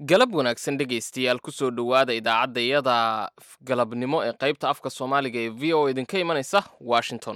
galab wanaagsan dhegaystayaal kusoo dhowaada idaacadda iyada galabnimo ee qaybta afka soomaaliga ee v o idinka imanaysa washington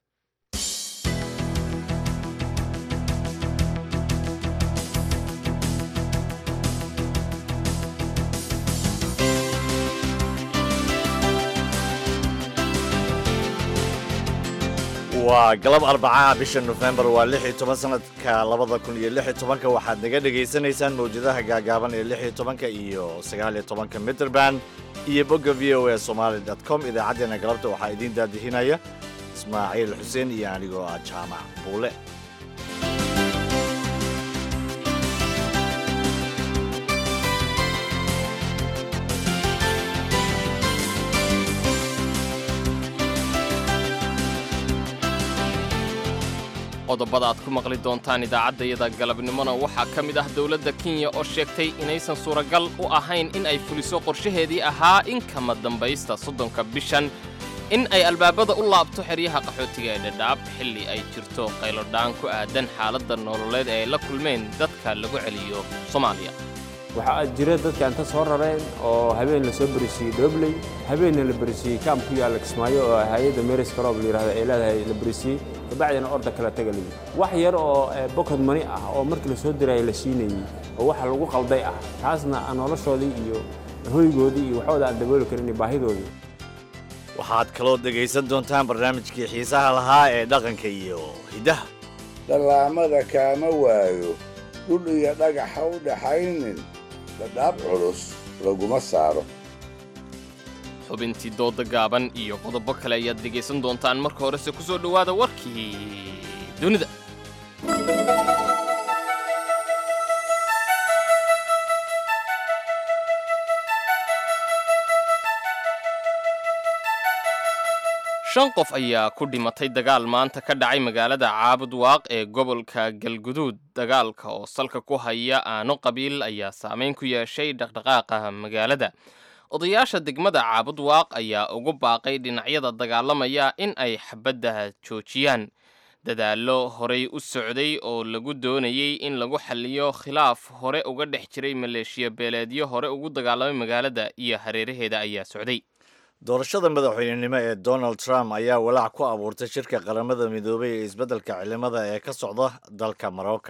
waa galab arbacaha bisha nofembar waa lix iyo toban sanadka labada kun iyo lix iyo tobanka waxaad naga dhegaysanaysaan mawjadaha gaagaaban ee lix iyo tobanka iyo sagaal iyo tobanka mitrband iyo bogga v o a somaali dot com idaacaddeenna galabta waxaa idiin daadihinaya ismaaciil xuseen iyo anigoo ah jaamac buule qodobada aad ku maqli doontaan idaacaddayada galabnimona waxaa ka mid ah dowladda kenya oo sheegtay inaysan suuragal u ahayn in ay fuliso qorshaheedii ahaa in kama dambaysta soddonka bishan in ay albaabada u laabto xeryaha qaxootiga ee dhadhaab xilli ay jirto qaylodhaan ku aadan xaaladda nololeed ee ay la kulmeen dadka lagu celiyo soomaaliya waxaa jira dadka inta soo rareen oo habeen la soo berisiiyey dhobley habeenna la berisiiyey kaam ku yaalla kismaayo oo hay-adda meris karoob la yidhahdo ay leedahay la berisiiyey kabacdina orda kala taga lidi wax yar oo bokod mani ah oo markii la soo diraya la siinayey oo waxa lagu qalday ah taasna aan noloshoodii iyo hoygoodii iyo waxooda aan dabooli karin iyo baahidoodii waxaad kaloo dhegaysan doontaan barnaamijkii xiisaha lahaa ee dhaqanka iyo hiddaha dhallaamada kaama waayo dhul iyo dhagaxa u dhaxaynin dhadhaab culus laguma saaro xubintii dooda gaaban iyo qodobo kale ayaad dhegaysan doontaan marka horese ku soo dhowaada warkii dunida shan qof ayaa ku dhimatay dagaal maanta ka dhacay magaalada caabud waaq ee gobolka galguduud dagaalka oo salka ku haya aano qabiil ayaa saameyn ku yeeshay dhaqdhaqaaqa magaalada odayaasha degmada caabud waaq ayaa ugu baaqay dhinacyada dagaalamaya in ay xabadda joojiyaan dadaallo horey u socday oo lagu doonayey in lagu xalliyo khilaaf hore uga dhex jiray maleeshiya beeleedyo hore ugu dagaalamay magaalada iyo hareeraheeda ayaa socday doorashada madaxweynenimo ee donald trump ayaa walaac ku abuurtay shirka qaramada midoobay ee isbeddelka cilimada ee ka socda dalka marocka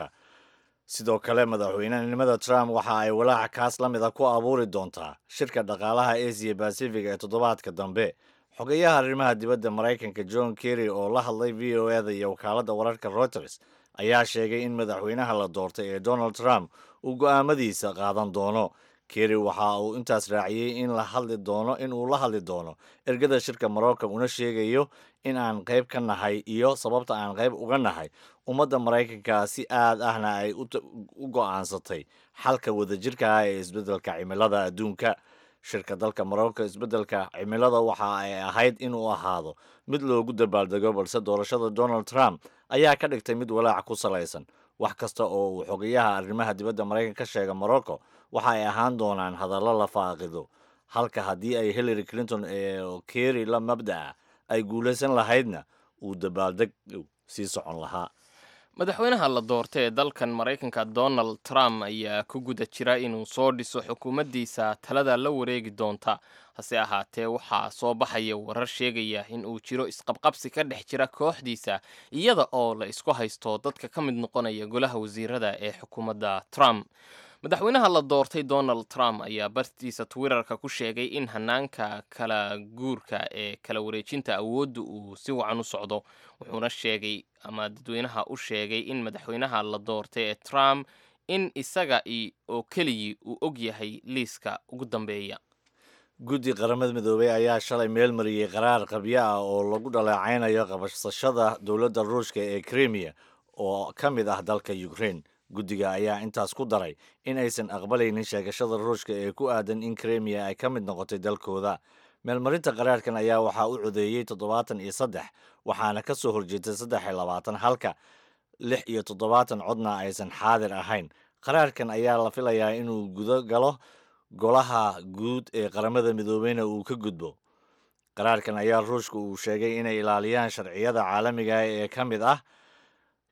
sidoo kale madaxweynenimada trump waxa ay walaaca kaas la mida ku abuuri doontaa shirka dhaqaalaha asia bacific ee toddobaadka dambe xogeyaha arrimaha dibadda maraykanka john kerry oo la hadlay v o eda iyo wakaaladda wararka reuters ayaa sheegay in madaxweynaha la doortay ee donald trump uu go'aamadiisa qaadan doono kerry waxa uu intaas raaciyey in la hadli doono in uu la hadli doono ergada shirka marocca una sheegayo in aan qayb ka nahay iyo sababta aan qayb uga nahay ummadda maraykanka si aad ahna ay u go'aansatay xalka wadajirka ah ee isbeddelka cimilada adduunka shirka dalka marocco isbeddelka cimilada waxa ay ahayd inuu ahaado mid loogu dabaaldego balse doorashada donald trump ayaa ka dhigtay mid walaac ku salaysan wax kasta oo uu xogeyaha arrimaha dibadda maraykanka ka sheega morocco waxa ay ahaan doonaan hadallo la faaqido halka haddii ay hillary clinton ee kerry la mabda'a ay guulaysan lahaydna uu dabaaldeg sii socon lahaa madaxweynaha la doortay ee dalkan maraykanka donald trump ayaa ku guda jira inuu soo dhiso xukuumaddiisa talada la wareegi doonta hase ahaatee waxaa soo baxaya warar sheegaya in uu jiro isqabqabsi ka dhex jira kooxdiisa iyada oo la isku haysto dadka ka mid noqonaya golaha wasiirada ee xukuumadda trump madaxweynaha la doortay donald trump ayaa bartiisa twitterka ku sheegay in hanaanka kala guurka ee kala wareejinta awoodda uu si wacan u socdo wuxuuna sheegay ama dadweynaha u sheegay in madaxweynaha la doortay ee trump in isaga oo keligii uu og yahay liiska ugu dambeeya guddi qaramada midoobey ayaa shalay meel mariyey qaraar qabyo ah oo lagu dhaleecaynayo qabashashada dowladda ruushka ee krimiya oo ka mid ah dalka ukraine guddiga ayaa intaas ku daray in aysan aqbalaynin sheegashada ruushka ee ku aadan in krimiya ay ka mid noqotay dalkooda meelmarinta qaraarkan ayaa waxaa u codeeyey toddobaatan iyo saddex waxaana ka soo horjeetay saddex iyo labaatan halka lix iyo toddobaatan codna aysan xaadir ahayn qaraarkan ayaa la filayaa inuu gudo galo golaha guud ee qaramada midoobeyna uu ka gudbo qaraarkan ayaa ruushka uu sheegay inay ilaaliyaan sharciyada caalamiga ee ka mid ah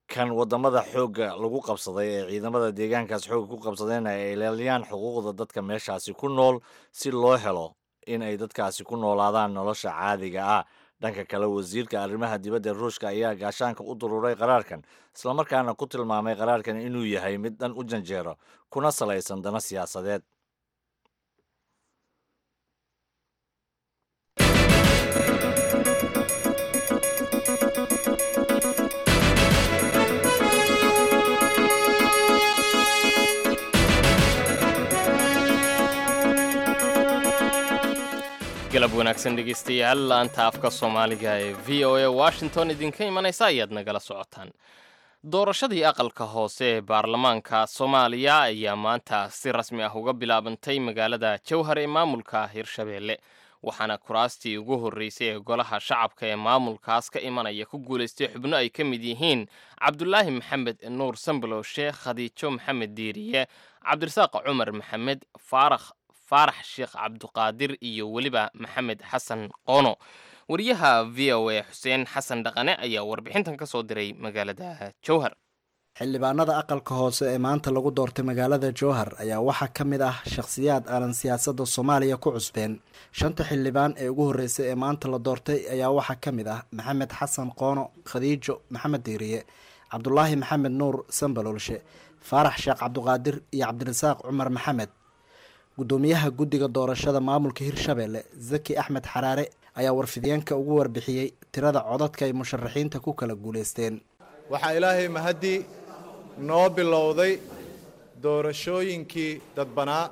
kan wadamada xoogga lagu qabsaday ee ciidamada deegaankaas xoogga ku qabsadeen ay ilaaliyaan xuquuqda dadka meeshaasi ku nool si loo helo in ay dadkaasi ku noolaadaan nolosha caadiga ah dhanka kale wasiirka arrimaha dibadda ruushka ayaa gaashaanka u dururay qaraarkan islamarkaana ku tilmaamay qaraarkan inuu yahay mid dhan u janjeero kuna salaysan dana siyaasadeed galab wanaagsan dhegeystayaal laanta afka soomaaliga ee v o a washington idinka imanaysa ayaad nagala socotaan doorashadii aqalka hoose ee baarlamaanka soomaaliya ayaa maanta si rasmi ah uga bilaabantay magaalada jowhar ee maamulka hirshabeelle waxaana kuraastii ugu horreysay ee golaha shacabka ee maamulkaas ka imanaya ku guulaystay xubno ay ka mid yihiin cabdulaahi maxamed nuur sambalow sheekh khadiijo maxamed diiriye cabdirasaaq cumar maxamed faarax faarax sheekh cabduqaadir iyo weliba maxamed xasan qoono wariyaha v o a xuseen xasan dhaqane ayaa warbixintan ka soo diray magaalada jowhar xildhibaanada aqalka hoose ee maanta lagu doortay magaalada jowhar ayaa waxaa ka mid ah shakhsiyaad aanan siyaasadda soomaaliya ku cusbeen shanta xildhibaan ee ugu horreysay ee maanta la doortay ayaa waxaa ka mid ah maxamed xasan qoono khadiijo maxamed diiriye cabdulaahi maxamed nuur sambalolshe faarax sheekh cabduqaadir iyo cabdirasaaq cumar maxamed gudoomiyaha guddiga doorashada maamulka hirshabeelle zaki axmed xaraare ayaa warfideenka ugu warbixiyey tirada codadka ay musharaxiinta ku kala guulaysteen waxaa ilaahay mahadii noo bilowday doorashooyinkii dadbanaa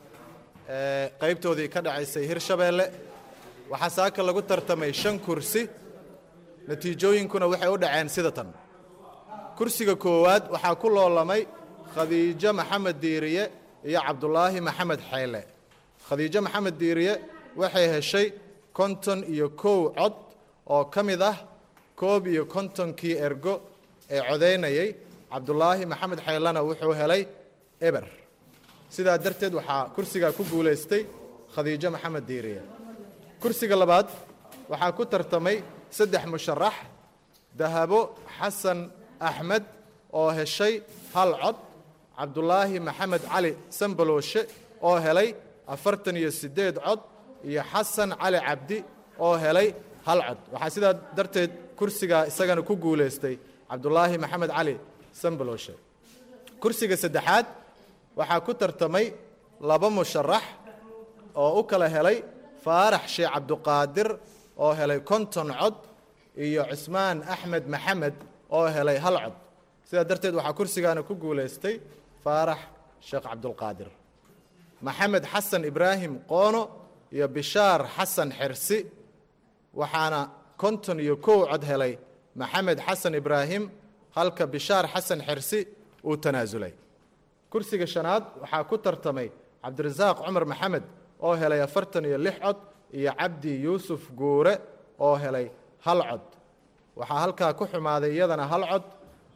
ee qaybtoodii ka dhacaysay hirshabeelle waxaa saaka lagu tartamay shan kursi natiijooyinkuna waxay u dhaceen sida tan kursiga koowaad waxaa ku loolamay khadiijo maxamed diiriye iyo cabdulaahi maxamed xeyle khadiijo maxamed diiriye waxay heshay konton iyo kow cod oo ka mid ah koob iyo kontonkii ergo ee codaynayay cabdulaahi maxamed xeylena wuxuu helay eber sidaa darteed waxaa kursigaa ku guulaystay khadiijo maxamed diiriye kursiga labaad waxaa ku tartamay saddex musharax dahabo xasan axmed oo heshay hal cod cabdulaahi maxamed cali sambalooshe oo helay afartan iyo siddeed cod iyo xasan cali cabdi oo helay hal cod waxaa sidaa darteed kursigaa isagana ku guulaystay cabdulaahi maxamed cali sambalooshe kursiga saddexaad waxaa ku tartamay laba musharax oo u kala helay faarax sheekh cabduqaadir oo helay konton cod iyo cismaan axmed maxamed oo helay hal cod sidaa darteed waxaa kursigaana ku guulaystay faarax sheekh cabdulqaadir maxamed xasan ibraahim qoono iyo bishaar xasan xersi waxaana konton iyo kow cod helay maxamed xasan ibraahim halka bishaar xasan xersi uu tanaasulay kursiga shanaad waxaa ku tartamay cabdirasaaq cumar maxamed oo helay afartan iyo lix cod iyo cabdi yuusuf guure oo helay hal cod waxaa halkaa ku xumaaday iyadana hal cod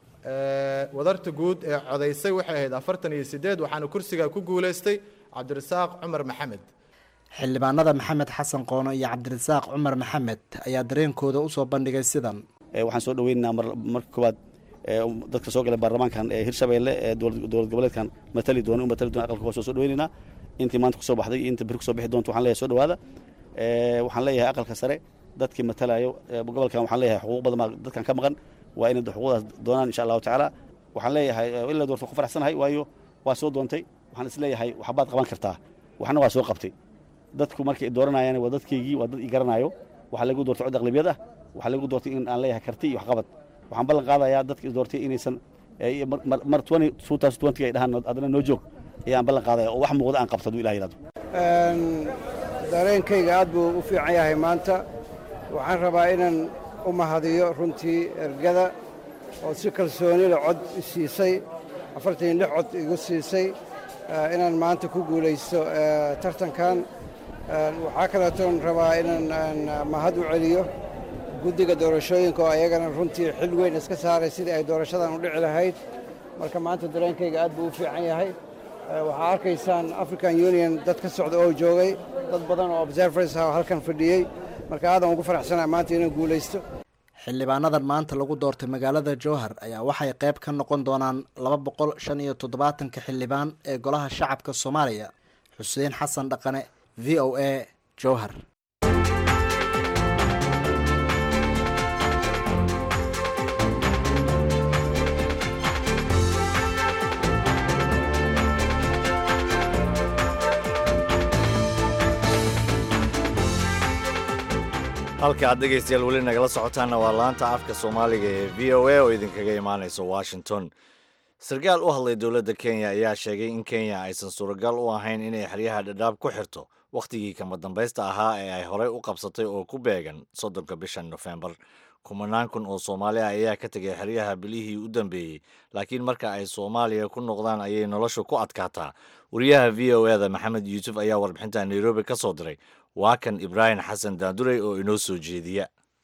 wadarta guud ee codaysay waxay ahayd afartan iyo siddeed waxaana kursigaa ku guulaystay cabdirasaaq cumar maxamed xildhibaanada maxamed xasan qoono iyo cabdirasaaq cumar maxamed ayaa dareenkooda usoo bandhigay sidan waxaan soo dhaweynaynaa marka koowaad dadka soo galay baarlamaankan ee hirshabeelle ee dowlad goboleedkan matali doona u matali doona aqalka hoose soo dhaweynaynaa intii maanta kusoo baxday iyo inta beri kusoo bixi doonta waxaan leeyahay soo dhawaada waxaan leeyahay aqalka sare dadkii matalayo gobolkan waxaan leeyahay xuquuq badan baa dadkan ka maqan waa inay xuquuqdaas doonaan insha allahu tacaala waxaan leeyahay in la doorto ku faraxsanahay waayo waa soo doontay waxaan is leeyahay waxbaad qaban kartaa waxna waa soo qabtay dadku markay i dooranayaan waa dadkaygii waa dad i garanaayo waxaa lagu doortay cod aqlabiyad ah waxaa lagu doortay in aan leeyahay karti iyo waxqabad waxaan ballan qaadayaa dadka i doortay inaysan mar ay dhahaan adana noo joog ayaan ballan qaadaya oo wax muuqda aan qabto haduu ilah yidhahdo dareenkayga aad buu u fiican yahay maanta waxaan rabaa inaan u mahadiyo runtii ergada oo si kalsoonida cod i siisay afartan iyo lix cod igu siisay inaan maanta ku guulaysto tartankan waxaa kaleetoon rabaa inaan mahad u celiyo guddiga doorashooyinka oo ayagana runtii xil weyn iska saaray sidii ay doorashadan u dhici lahayd marka maanta dareenkayga aad buu u fiican yahay waxaa arkaysaan african union dad ka socda oo joogay dad badan oo observers ah oo halkan fadhiyey marka aadan ugu faraxsanaa maanta inaan guulaysto xildhibaanadan maanta lagu doortay magaalada jowhar ayaa waxay qayb ka noqon doonaan laba boqol shan iyo toddobaatanka xildhibaan ee golaha shacabka soomaaliya xuseen xasan dhaqane v o a jowhar halka aad dhegaystayaal weli nagala socotaanna waa laanta afka soomaaliga ee v o a oo idinkaga imaanaysa washington sarkaal u hadlay dowladda kenya ayaa sheegay in kenya aysan suuragal u ahayn inay xeryaha dhadhaab ku xirto wakhtigii kama dambaysta ahaa ee ay horey u qabsatay oo ku beegan soddonka bishan nofembar kumanaan kun oo soomaali ah ayaa ka tegay xeryaha bilihii u dambeeyey laakiin marka ay soomaaliya ku noqdaan ayay noloshu ku adkaataa wariyaha v o eda maxamed yuusuf ayaa warbixinta nairobi ka soo diray waa kan ibraahim xasan daandurey oo inoo soo jeediya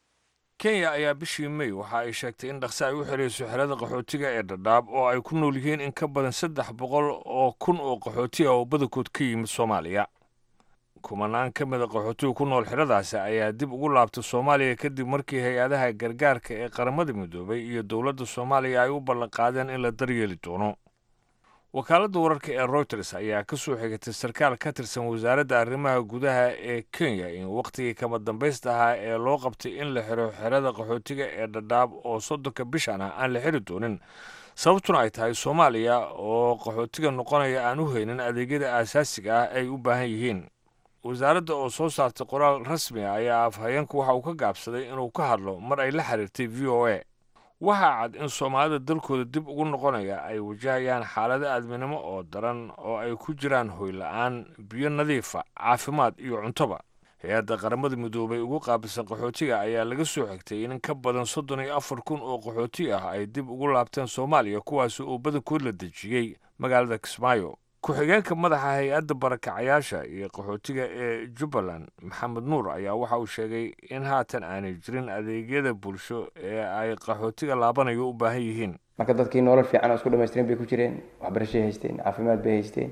kenya ayaa bishii mey waxa ay sheegtay in dhaqse ay u xirayso xerada qaxootiga ee dhadhaab oo ay ku nool yihiin in ka badan saddex boqol oo kun oo qaxooti ah oo badankood ka yimid soomaaliya kumanaan ka mida qaxootiga ku nool xeradaasi ayaa dib ugu laabtay soomaaliya kadib markii hay-adaha gargaarka ee qaramada midoobay iyo dowladda soomaaliya ay u ballanqaadeen in la daryeeli doono wakaaladda wararka ee routers ayaa ka soo xigatay sarkaal ka tirsan wasaaradda arrimaha gudaha ee kenya in wakhtigii kama dambaysta ahaa ee loo qabtay in la xiro xerada qaxootiga ee dhadhaab oo soddonka bishan ah aan la xiri doonin sababtuna ay tahay soomaaliya oo qaxootiga noqonaya aan u haynin adeegyada aasaasiga ah ay u baahan yihiin wasaaradda oo soo saartay qoraal rasmi ah ayaa afhayeenku waxa uu ka gaabsaday inuu ka hadlo mar ay la xiriirtay v o a waxaa cad in soomaalida dalkooda dib ugu noqonaya ay wajahayaan xaalado aadminimo oo daran oo ay ku jiraan hoyla-aan biyo nadiifa caafimaad iyo cuntoba hay-adda qaramada midoobay ugu qaabilsan qaxootiga ayaa laga soo xigtay in ka badan soddon iyo afar kun oo qaxooti ah ay dib ugu laabteen soomaaliya kuwaasi oo badankood la dejiyey magaalada kismaayo ku-xigeenka madaxa hay-adda barakacayaasha iyo qaxootiga ee jubbaland maxamed nuur ayaa waxa uu sheegay in haatan aanay jirin adeegyada bulsho ee ay qaxootiga laabanayo u baahan yihiin marka dadkii nolol fiican oo isku dhamaystiran bay ku jireen waxbarashay haysteen caafimaad bay haysteen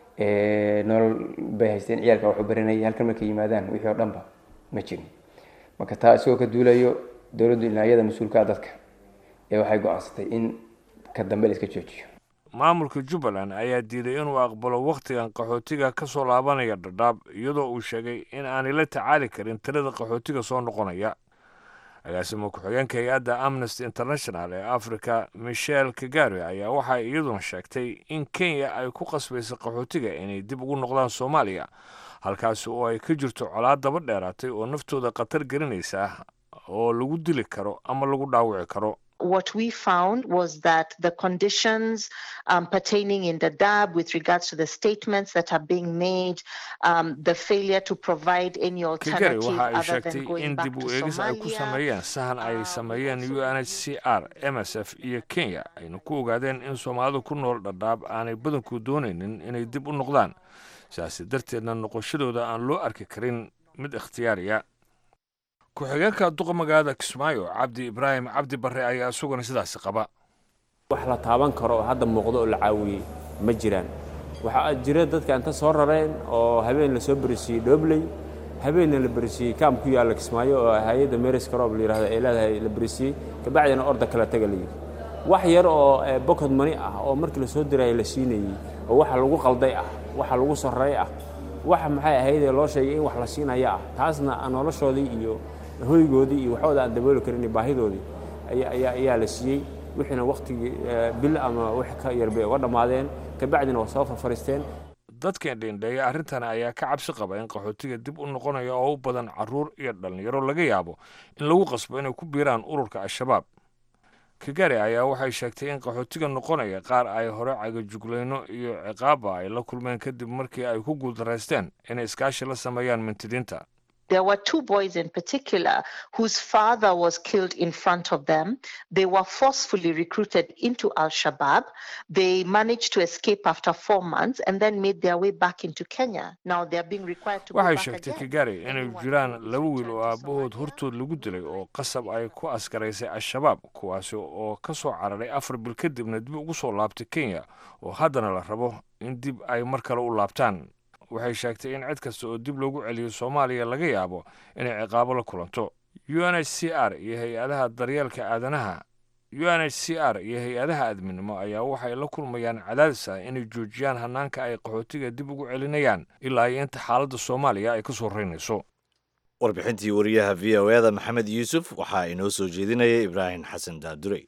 nolol bay haysteen ciyaalka waxu baranayay halkan markay yimaadaan wixii oo dhanba ma jirin marka taa isagoo ka duulayo dowladdu dhinacyada mas-uulkaa dadka ee waxay go-aansatay in ka dambe la iska joojiyo maamulka jubbaland ayaa diiday inuu aqbalo wakhtigan qaxootiga ka soo laabanaya dhadhaab iyadoo uu sheegay in aanay la tacaali karin tirada qaxootiga soo noqonaya agaasimo ku-xigeenka hay-adda amnesty international ee africa michel kagari ayaa waxay iyaduna sheegtay in kenya ay ku qasbaysa qaxootiga inay dib ugu noqdaan soomaaliya halkaasi oo ay ka jirto colaad daba dheeraatay oo naftooda khatar gelinaysa oo lagu dili karo ama lagu dhaawici karo what we found was that the conditions um, pertaining in the DAB with regards to the statements that are being made, um, the failure to provide any kagari alternative waxa ay other than sheegtay going in back dib to u eegis ay ku Somalia. sameeyeen sahan ay sameeyeen u n h c r m s f iyo kenya ayna ku ogaadeen in soomaalida ku nool dhadhaab aanay badanku doonaynin inay dib u noqdaan sidaasi darteedna noqoshadooda aan loo arki karin mid ikhtiyaariya ku-xigeenka duqa magaalada kismaayo cabdi ibraahim cabdi barre ayaa isaguna sidaasi qaba wax la taaban karo oo hadda muuqdo oo la caawiyey ma jiraan waxaa jira dadka inta soo rareen oo habeen la soo berisiiyey dhoobley habeenna la berisiiyey kaam ku yaalla kismaayo oo hay-adda meris karoob la yidhahdo ay leedahay la berisiiyey kabacdina orda kala taga la yidhi wax yar oo eh, bokod mani ah oo markii la soo dirayay la siinayey oo waxa lagu qalday ah waxa lagu sarreey ah waxa maxay ahaydee loo sheegay in wax la siinaya ah taasna aan noloshoodii iyo hoygoodii iyo waxooda aan dabooli karin iyo baahidoodii ayaa- ayaa ayaa la siiyey wixiina wakhtigii eh, bil ama wax ka yar bay uga dhammaadeen kabacdina waa soo farfariisteen dadkan dheendheeya arrintan ayaa ka cabsi qaba in qaxootiga dib u noqonaya oo u badan carruur iyo dhallinyaro laga yaabo in lagu qasbo inay ku biiraan ururka al-shabaab kagari ayaa waxay sheegtay in qaxootiga noqonaya qaar ay hore cagajuglayno iyo ciqaaba ay la kulmeen kadib markii ay ku guuldaraysteen inay iskaashi la sameeyaan mintidiinta There were two boys in particular whose father was killed in front of them. They were forcefully recruited into Al Shabaab. They managed to escape after four months and then made their way back into Kenya. Now they're being required to go waxay back sheegtay again. kagari inay jiraan laba wiil oo aabbahood hortood lagu dilay oo qasab ay ku askaraysay al-shabaab kuwaasi oo ka soo cararay afar bil kadibna dib ugu soo laabtay kenya oo haddana la rabo in dib ay mar kale u laabtaan waxay sheegtay in cid kasta oo dib loogu celiyo soomaaliya laga yaabo inay ciqaabo la kulanto u n h c r iyo hay-adaha daryeelka aadanaha u n h c r iyo hay-adaha adminimo ayaa waxay la kulmayaan cadaadis ah inay joojiyaan hanaanka ay qaxootiga dib ugu celinayaan ilaa iyo inta xaaladda soomaaliya ay ka soo reynayso warbixintii wariyaha v o eda maxamed yuusuf waxaa inoo soo jeedinaya ibraahim xasan daadurey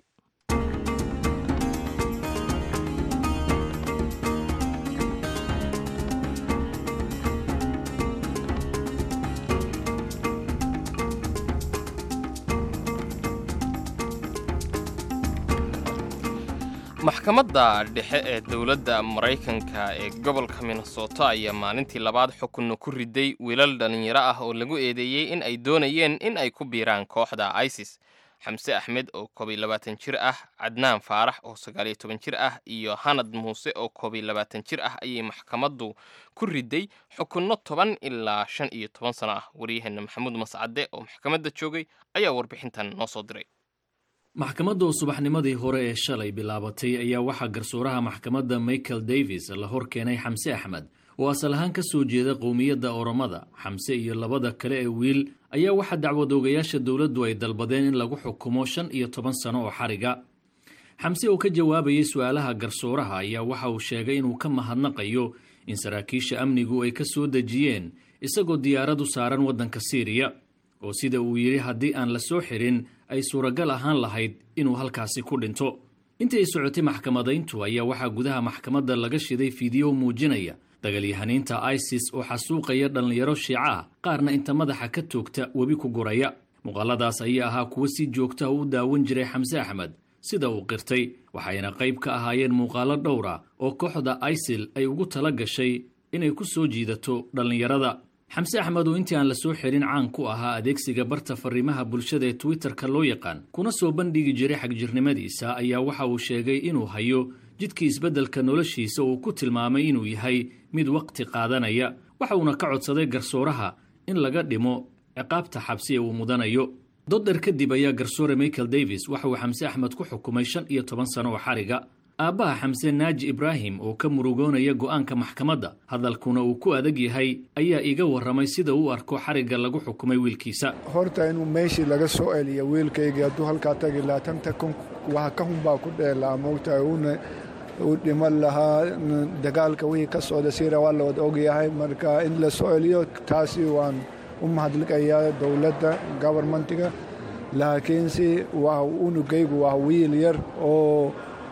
maxkamadda dhexe ee dowladda maraykanka ee gobolka minnesota ayaa maalintii labaad xukunna ku riday wiilal dhallinyaro ah oo lagu eedeeyey in ay doonayeen in ay ku biiraan kooxda isis xamse axmed oo koob iyo labaatan jir ah cadnaan faarax oo sagaal iyo toban jir ah iyo hanad muuse oo koob iyo labaatan jir ah ayay maxkamaddu ku riday xukunno toban ilaa shan iyo toban sano ah waryaheena maxamuud mascade oo maxkamadda joogay ayaa warbixintan noo soo diray maxkamadda oo subaxnimadii hore ee shalay bilaabatay ayaa waxaa garsooraha maxkamadda michael davis la hor keenay xamse axmed oo asal ahaan ka soo jeeda qowmiyadda oromada xamse iyo labada kale ee wiil ayaa waxaa dacwadoogayaasha dowladdu ay dalbadeen in lagu xukumo shan iyo toban sano oo xariga xamse oo ka jawaabayay su-aalaha garsooraha ayaa waxa uu sheegay inuu ka mahadnaqayo in saraakiisha amnigu ay ka soo dejiyeen isagoo diyaaradu saaran waddanka siiriya oo sida uu yidhi haddii aan la soo xirin ay suuragal ahaan lahayd inuu halkaasi ku dhinto intii ay socotay maxkamadayntu ayaa waxaa gudaha maxkamadda laga shiday fiidiyo muujinaya dagalyahaniinta isis oo xasuuqaya dhallinyaro shiica ah qaarna inta madaxa ka toogta webi ku guraya muuqaaladaas ayaa ahaa kuwo si joogtaha u daawan jiray xamse axmed sida uu qirtay waxayna qayb ka ahaayeen muuqaalo dhowra oo kooxda isil ay ugu tala gashay inay ku soo jiidato dhallinyarada xamse axmed oo intii aan la soo xirin caan ku ahaa adeegsiga barta fariimaha bulshada ee twitterka loo yaqaan kuna soo bandhigi jiray xagjirnimadiisa ayaa waxa uu sheegay inuu hayo jidkii isbeddelka noloshiisa uu ku tilmaamay inuu yahay mid waqti qaadanaya waxa uuna ka codsaday garsooraha in laga dhimo ciqaabta xabsi ee uu mudanayo dodder kadib ayaa garsoore michael davis waxa uu xamse axmed ku xukumay shan iyo toban sano oo xariga aabbaha xamse naaji ibraahim oo ka murugoonaya go'aanka maxkamadda hadalkuna uu ku adag yahay ayaa iga warramay sida uu arko xarigga lagu xukumay wiilkiisa horta inuu meeshii laga soo celiya wiilkaygii hadduu halkaa tagi lahaa tanta kun waxa ka hunbaa ku dheelaa moogtahay uuna u dhiman lahaa dagaalka wixii ka socda siira waa la wada ogyahay marka in la soo celiyo taasi waan u mahadliqayaa dowladda gobarmentiga laakiinse waa unugaygu waa wiil yar oo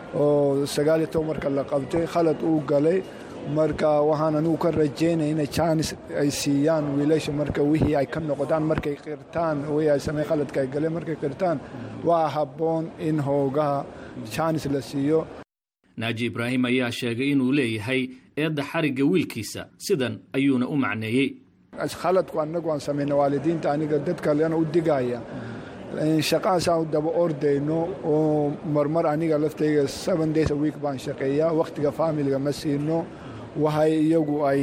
oo sagaaliyo toban marka la qabtay khalad uu galay marka waxaan anugu ka rajaynaya inay jaanis ay siiyaan wiilasha marka wixii ay ka noqdaan markay qirtaan wixii ay samey khaladka ay galeen markay qirtaan waa habboon in hoogaha jaanis la siiyo naaji ibraahim ayaa sheegay inuu leeyahay eedda xarigga wiilkiisa sidan ayuuna u macneeyey khaladku annagu aan samayna waalidiinta aniga dad kalena u digaya shaqahaasaan u daba ordayno oo marmar aniga laftayga seven days a week baan shaqeeyaa wakhtiga faamiliga ma siino waxay iyagu ay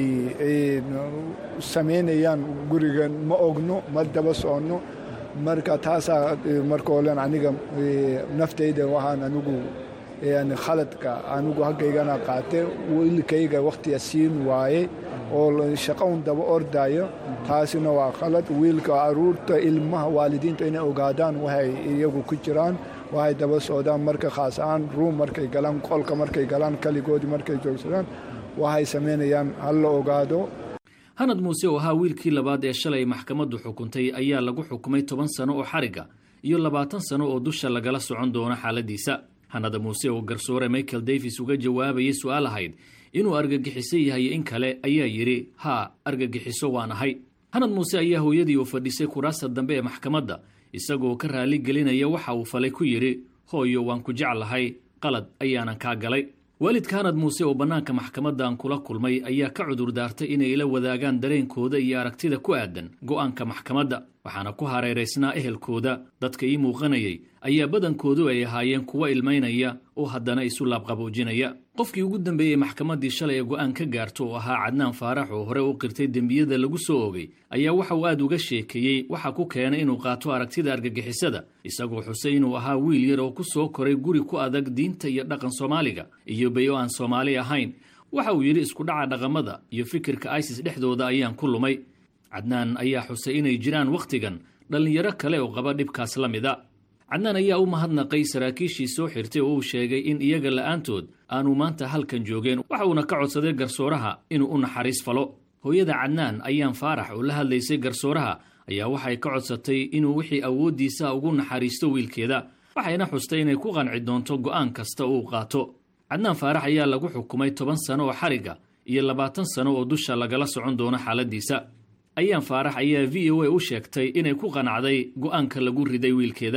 samaynayaan guriga ma ogno ma daba soconno marka taasaa marka olen aniga naftayda waxaan anigu khaladka anigu haggaygana qaate wiilkayga wakhtiga siin waaye oo shaqo un daba ordayo taasina waa khalad wiilka aruurta ilmaha waalidiinta inay ogaadaan waxay iyagu ku jiraan waxay daba socdaan marka khaas ahaan ruum markay galaan qolka markay galaan kaligoodii markay joogsadaan waxay samaynayaan hal la ogaado hanad muuse oo ahaa wiilkii labaad ee shalay maxkamaddu xukuntay ayaa lagu xukumay toban sano oo xariga iyo labaatan sano oo dusha lagala socon doono xaaladiisa hanada muuse oo garsoore michael davis uga jawaabayay su-aal ahayd inuu argagixiso yahay in kale ayaa yidhi haa argagixiso waan ahay hanad muuse ayaa hooyadii uu fadhisay kuraasta dambe ee maxkamadda isagoo ka raali gelinaya waxa uu falay ku yidhi hooyo waan ku jeclahay qalad ayaanan kaa galay waalidka hanad muuse oo bannaanka maxkamaddan kula kulmay ayaa ka cudur daartay inay la wadaagaan dareenkooda iyo aragtida ku aadan go'aanka maxkamadda waxaana ku hareeraysnaa ehelkooda dadka ii muuqanayay ayaa badankoodu ay ahaayeen kuwa ilmaynaya oo haddana isu laabqaboojinaya qofkii ugu dambeeyey maxkamaddii shalay ee go'aan ka gaarto oo ahaa cadnaan faarax oo hore u qirtay dembiyada lagu soo ogay ayaa waxa uu aad uga sheekeeyey waxa ku keenay inuu qaato aragtida argagixisada isagoo xusay inuu ahaa wiil yar oo ku soo koray guri ku adag diinta iyo dhaqan soomaaliga iyo bay oo aan soomaali ahayn waxa uu yidhi isku dhaca dhaqamada iyo fikirka isis dhexdooda ayaan ku lumay cadnaan ayaa xusay inay jiraan wakhtigan dhallinyaro kale oo qaba dhibkaas la mida cadnaan ayaa u mahadnaqay saraakiishii soo xirtay oo uu sheegay in iyaga la'aantood aanu maanta halkan joogeen waxa uuna ka codsaday garsooraha inuu u naxariis falo hooyada cadnaan ayaan faarax oo la hadlaysay garsooraha ayaa waxay ka codsatay inuu wixii awooddiisa ugu naxariisto wiilkeeda waxayna xustay inay ku qanci doonto go'aan kasta uu qaato cadnaan faarax ayaa lagu xukumay toban sano oo xariga iyo labaatan sano oo dusha lagala socon doono xaaladiisa ayaan faarax ayaa v o a u sheegtay inay ku qanacday go'aanka lagu riday wiilkeeda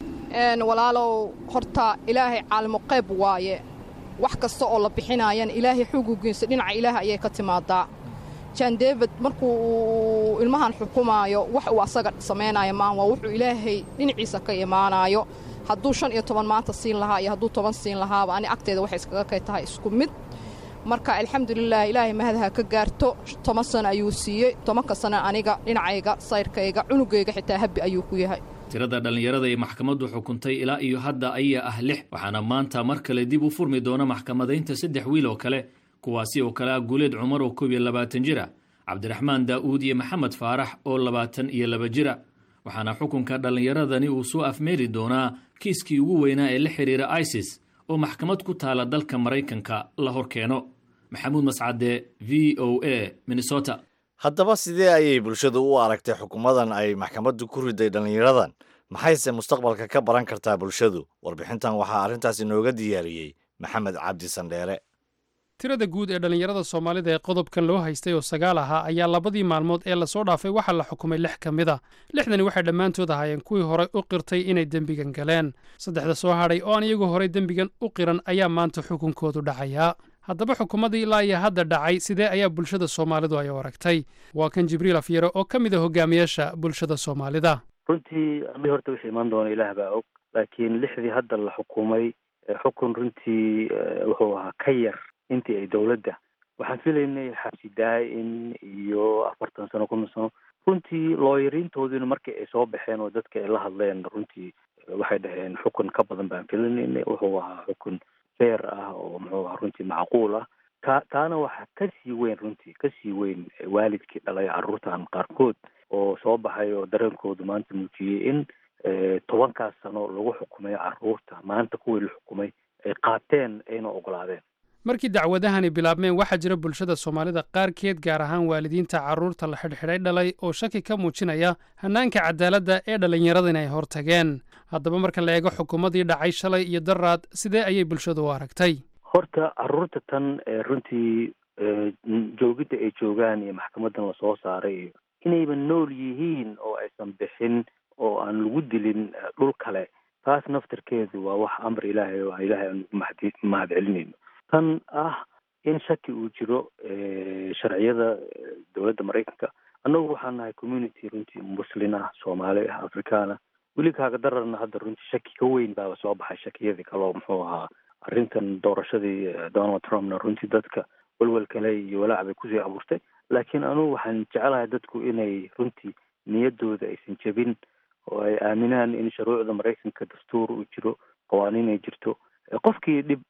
walaalow horta ilaahay caalimo qayb waaye wax kasta oo la bixinaayana ilaahay xugugiisa dhinaca ilaahay ayay ka timaadaa jan david markuu uu ilmahan xukumaayo wax uu asaga samaynaayo maan waa wuxuu ilaahay dhinaciisa ka imaanaayo hadduu shan iyo toban maanta siin lahaa iyo hadduu toban siin lahaaba ani agteeda waxay iskaga kay tahay isku mid marka alxamdulilah ilaahay mahadaha ka gaarto toban sano ayuu siiyey tobanka sano aniga dhinacayga sayrkayga cunugayga xitaa habbi ayuu ku yahay tirada dhallinyarada ee maxkamaddu xukuntay ilaa iyo hadda ayaa ah lix waxaana maanta mar kale dib u furmi doona maxkamadaynta saddex wiil oo kale kuwaasi oo kale ah guuleed cumar oo koob iyo labaatan jira cabdiraxmaan daa'uud iyo maxamed faarax oo labaatan iyo laba jira waxaana xukunka dhallinyaradani uu soo afmeeri doonaa kiiskii ugu weynaa ee la xidhiira isis oo maxkamad ku taala dalka maraykanka la hor keeno maxamuud mascade v o a minnesota haddaba sidee ayay bulshadu u aragtay xukumadan ay maxkamaddu ku riday dhallinyaradan maxayse mustaqbalka ka baran kartaa bulshadu warbixintan waxaa arrintaas inooga diyaariyey maxamed cabdi sandheere tirada guud ee dhallinyarada soomaalida ee qodobkan loo haystay oo sagaal ahaa ayaa labadii maalmood ee lasoo dhaafay waxaa la xukumay lix ka mid a lixdani waxay dhammaantood ahaayeen kuwii horey u qirtay inay dembigan galeen saddexda soo hadhay oo aan iyagu horey dembigan u qiran ayaa maanta xukunkoodu dhacayaa haddaba xukuumadii ilaa iyo hadda dhacay sidee ayaa bulshada soomaalidu ay u aragtay waa kan jibriil afyare oo ka mid a hogaamiyaasha bulshada soomaalida runtii ami horta wixii imaan doona ilaah baa og laakiin lixdii hadda la xukumay xukun runtii wuxuu ahaa ka yar intii ay dowladda waxaan filaynay xabsi daa-in iyo afartan sano konton sano runtii looyariintooduna markii ay soo baxeen oo dadka ay la hadleen runtii waxay dhaheen xukun ka badan baan filanaynay wuxuu ahaa xukun feer ah oo muxuu ahaa runtii macquul ah ta taana waxaa kasii weyn runtii kasii weyn waalidkii dhalay carruurtan qaarkood oo soo baxay oo dareenkoodu maanta muujiyey in tobankaas sano lagu xukumay carruurta maanta kuwii la xukumay ay qaateen ayna ogolaadeen markii dacwadahani bilaabmeen waxaa jira bulshada soomaalida qaarkeed gaar ahaan waalidiinta carruurta la xidhxidhay dhalay oo shaki ka muujinaya hannaanka cadaaladda ee dhallinyaradan ay hor tageen haddaba marka la eego xukuumaddii dhacay shalay iyo daraad sidee ayay bulshadu u aragtay horta carruurta tan runtii joogidda ay joogaan iyo maxkamadan lasoo saaray iyo inayba nool yihiin oo aysan bixin oo aan lagu dilin dhul kale taas naftarkeedu waa wax amar ilaahay oo ilaahay aan mahad mahad celinayno tan ah in shaki uu jiro sharciyada dowladda maraykanka annagu waxaan nahay community runtii muslin ah soomaali ah afrikaan ah weli kaaga dararna hadda runtii shaki ka weyn baaba soo baxay shakiyadii kaleo muxuu ahaa arrintan doorashadii donald trumpna runtii dadka welwel kale iyo walaac bay kusii abuurtay laakiin anugu waxaan jecelahay dadku inay runtii niyaddooda aysan jebin oo ay aaminaan in shuruucda maraykanka dastuur uu jiro qawaaniin ay jirto qofkii dhib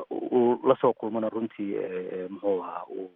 uu lasoo kulmana runtii muxuu ahaa uu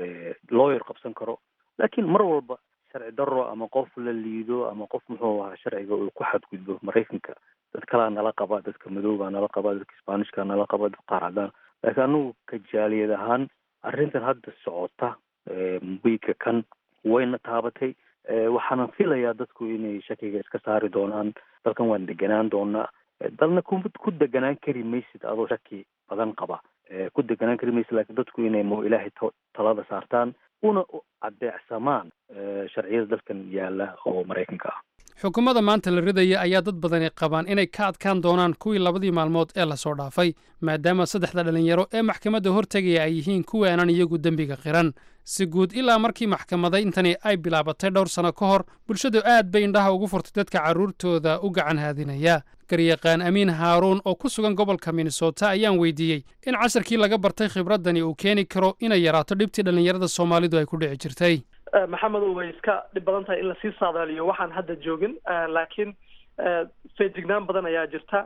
lawyer qabsan karo laakiin mar walba sharci daro ama qof la liido ama qof muxuu ahaa sharciga uu ku xadgudbo maraykanka dad kalaa nala qaba dadka madoobaa nala qaba dadka spanishka nala qaba dad qaar cadaan laakiin anagu kajaaliyad ahaan arrintan hadda socota wiigga kan wayna taabatay waxaana filayaa dadku inay shakiga iska saari doonaan dalkan waan deganaan doonaa dalna ku ku deganaan kari maysid adoo shaki badan qaba ku deganaan kari maysid laakiin dadku inay mo ilaahay talada saartaan una adeecsamaan sharciyada dalkan yaala oo maraykanka ah xukuumadda maanta la ridaya ayaa dad badani qabaan inay ka adkaan doonaan kuwii labadii maalmood ee lasoo dhaafay maadaama saddexda dhallinyaro ee maxkamadda hortegaya ay yihiin kuwii aanan iyagu dembiga qiran si guud ilaa markii maxkamadayntani ay bilaabatay dhowr sano ka hor bulshadu aad bay indhaha ugu furtay dadka carruurtooda u gacan haadinaya garyaqaan amiin haaruun oo ku sugan gobolka minnesota ayaan weydiiyey in casharkii laga bartay khibraddani uu keeni karo inay yaraato dhibtii dhallinyarada soomaalidu ay ku dhici jirtay maxamedow way iska dhib badan tahay in lasii saadaaliyo waxaan hadda joogin laakiin feejignaan badan ayaa jirta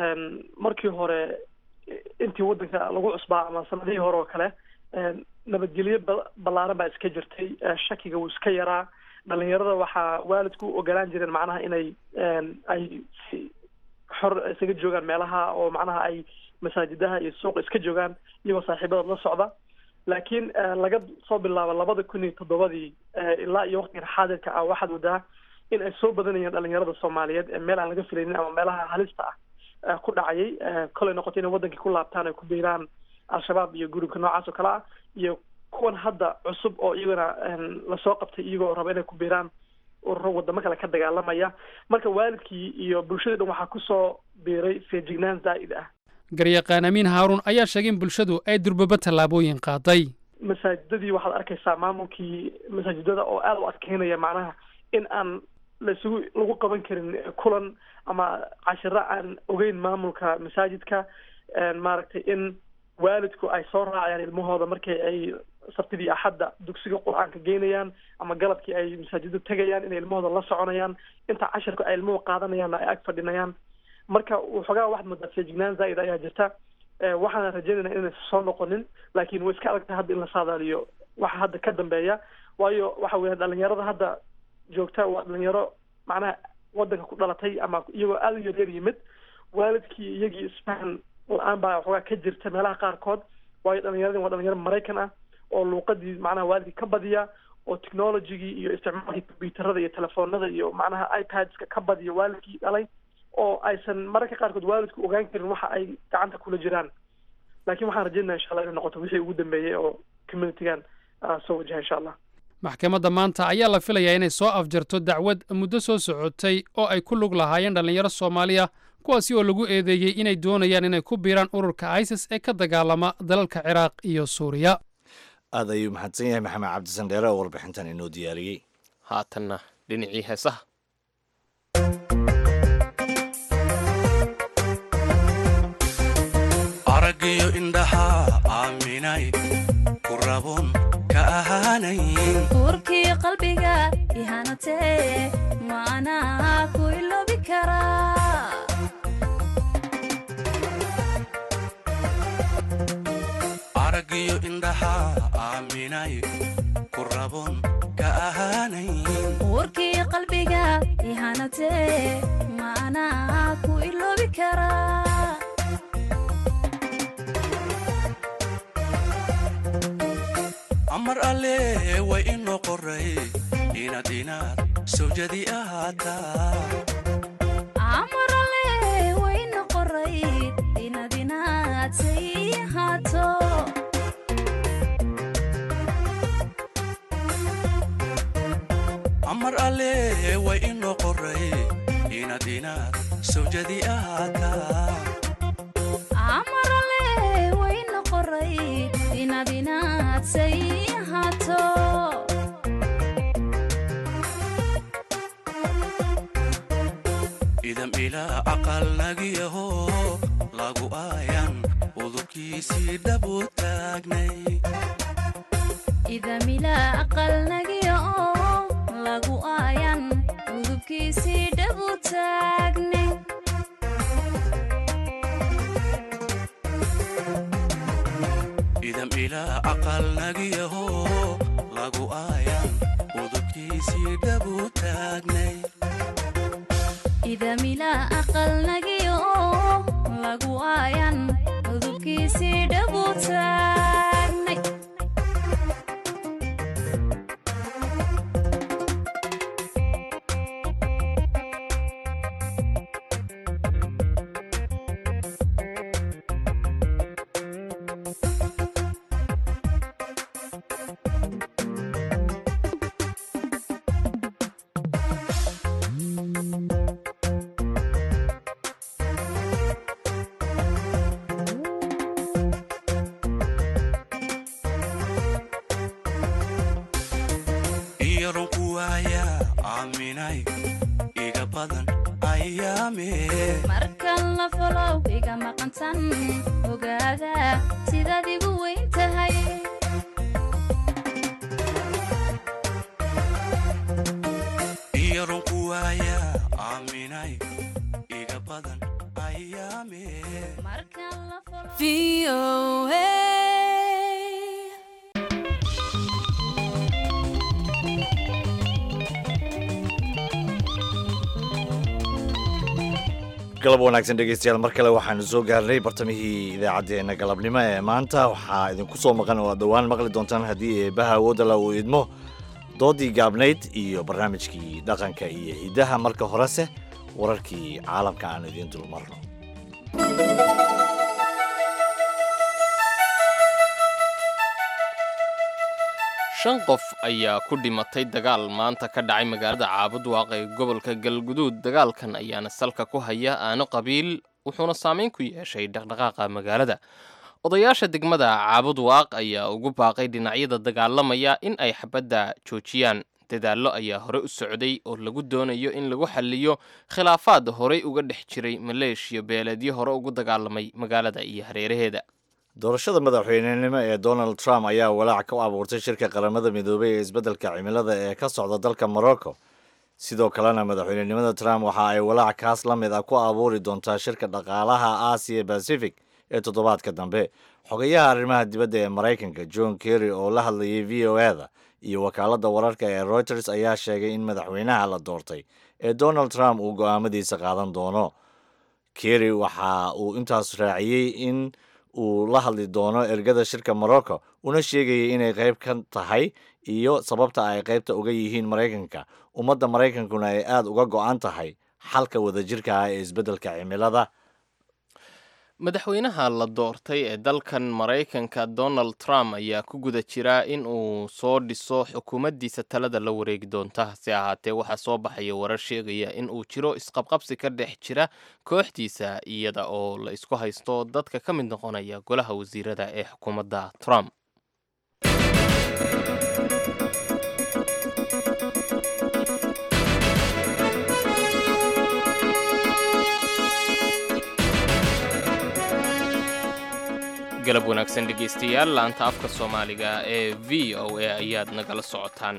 markii hore intii waddanka lagu cusbaa ama sanadihii hore oo kale nabadgelyo ballaaran baa iska jirtay shakiga wuu iska yaraa dhalinyarada waxaa waalidku u ogolaan jireen macnaha inay ay si xor isaga joogaan meelaha oo macnaha ay masaajidaha iyo suuqa iska joogaan iyagoo saaxiibadood la socda laakiin laga soo bilaabo labada kun iyo toddobadii ilaa iyo waqtigan xaadirka ah waxaad wadaa in ay soo badanayeen dhalinyarada soomaaliyeed ee meel aan laga filaynin ama meelaha halista ah ku dhacayay kolay noqoto inay wadankii ku laabtaan ay ku biiraan al-shabaab iyo gurubka noocaas oo kale ah iyo kuwan hadda cusub oo iyagana lasoo qabtay iyagoo raba inay ku biiraan ururo wadamo kale ka dagaalamaya marka waalidkii iyo bulshadii dhan waxaa kusoo biiray feejignaan zaa'id ah garyaqaan amiin haaruun ayaa sheegay in bulshadu ay durbaba tallaabooyin qaaday masaajidadii waxaad arkaysaa maamulkii masaajidada oo aada u adkeynaya macnaha in aan laisugu lagu qaban karin kulan ama cashiro aan ogeyn maamulka masaajidka maaragtay in waalidku ay soo raacayaan ilmahooda markay ay sabtidii axadda dugsiga qur-aanka geynayaan ama galabkii ay masaajida tegayaan inay ilmahooda la soconayaan inta cashirka ay ilmuhu qaadanayaan ay ag fadhinayaan marka waxoogaa waxaad moodaa feejignaan zaa'id ayaa jirta waxaana rajaynayna inaysan soo noqonin laakiin way iska adagtahay hadda in la saadaaliyo waxa hadda ka dambeeya waayo waxa weya dhalinyarada hadda joogta waa dhalinyaro macnaha wadanka ku dhalatay ama iyagoo aada u yaryar yimid waalidkii iyagii isfahan la-aan baa waxoogaa ka jirta meelaha qaarkood waayo dhalinyaradin waa dhalinyaro maraykan ah oo luuqadii macnaha waalidkii ka badiya oo technologigii iyo isticmaalkii combyuutarada iyo telefoonada iyo macnaha ipadska ka badiya waalidkii dhalay oo aysan mararka qaarkood waalidku ogaan karin waxa ay gacanta kula jiraan laakiin waxaan rajaynaya insha allah inay noqoto wixii ugu dambeeyey oo communitygan soo wajaha insha allah maxkamadda maanta ayaa la filayaa inay soo afjarto dacwad muddo soo socotay oo ay ku lug lahaayeen dhallinyaro soomaaliya kuwaasi oo lagu eedeeyey inay doonayaan inay ku biiraan ururka isis ee ka dagaalama dalalka ciraaq iyo suuriya aad ayuu mahadsan yahay maxamed cabdisan dheere oo warbixintan inoo diyaariyey haatanna dhinacii heesaha aragiyo indhaha aaminay ku rabon ka ahaanayn urkii qalbiga ihanatee maanaa ku iloobi karaa aragiyo indhaha aaminay ku rabon ka ahaanayn urkii qalbiga ihanatee maanaa ku iloobi karaa amar alle way inoo qoray inaad inaad sawjadi ahaataa amarale wayna qoray inaad inaad say ahaato amar alle way inoo qoray inaad inaad sawjadi ahaataa amarale wayna qoray inaad inaad say ahaato idam ilaa aqal nagiyaho lagu aayan udubkiisii dhabu taagnay idamila aqal nagiya oo lagu aayan udubkiisii dhabu taagnay idam ilaa aqal nagiyaho lagu aayan udubkiisii dhabu taagnay idamila aqal nagiya oo lagu aayan udubkiisii dhabu taagnay iyaron ku waaya aaminay iga badan ayaame markan la folow iga maqantan ogaada sidaad igu weyn tahay iyaron ku waaya aaminay iga badan ayaame galab wanaagsan dhegeystayaal mar kale waxaanu soo gaarnay bartamihii idaacaddeenna galabnimo ee maanta waxaa idinku soo maqan oo aad dhowaan maqli doontaan haddii eebaha awoodala uu idmo doodii gaabnayd iyo barnaamijkii dhaqanka iyo hiddaha marka horese wararkii caalamka aan idiin dulmarno shan qof ayaa ku dhimatay dagaal maanta ka dhacay magaalada caabudwaaq ee gobolka galguduud dagaalkan ayaana salka ku haya aano qabiil wuxuuna saameyn ku yeeshay dhaqdhaqaaqa magaalada odayaasha degmada caabudwaaq ayaa ugu baaqay dhinacyada dagaalamaya in ay xabadda joojiyaan dadaallo ayaa hore u socday oo lagu doonayo in lagu xalliyo khilaafaad horey uga dhex jiray maleeshiya beeleedyo hore ugu dagaalamay magaalada iyo hareeraheeda doorashada madaxweynenimo ee donald trump ayaa walaac ka abuurtay shirka qaramada midoobay ee isbeddelka cimilada ee ka socda dalka morocco sidoo kalena madaxweynenimada trump waxa ay walaac kaas la mid ah ku abuuri doontaa shirka dhaqaalaha aasiya pacific ee toddobaadka dambe xogayaha arrimaha dibadda ee maraykanka john kerry oo la hadlayay v o e da iyo wakaaladda wararka ee reuters ayaa sheegay in madaxweynaha la doortay ee donald trump uu go'aamadiisa qaadan doono kerry waxa uu intaas raaciyey in uu la hadli doono ergada shirka morocco una sheegayay inay qayb ka tahay iyo sababta ay qaybta uga yihiin maraykanka ummadda maraykankuna ay aada uga go'an tahay xalka wadajirka ah ee isbeddelka cimilada madaxweynaha la doortay ee dalkan maraykanka donald trump ayaa ku guda jira in uu soo dhiso xukuumaddiisa talada la wareegi doonta hase ahaatee waxaa soo baxaya warar sheegaya in uu jiro isqabqabsi ka dhex jira kooxdiisa iyada oo la isku haysto dadka ka mid noqonaya golaha wasiirada ee xukuumadda trump galab wanaagsan dhegeystayaal laanta afka soomaaliga ee v o a ayaad nagala socotaan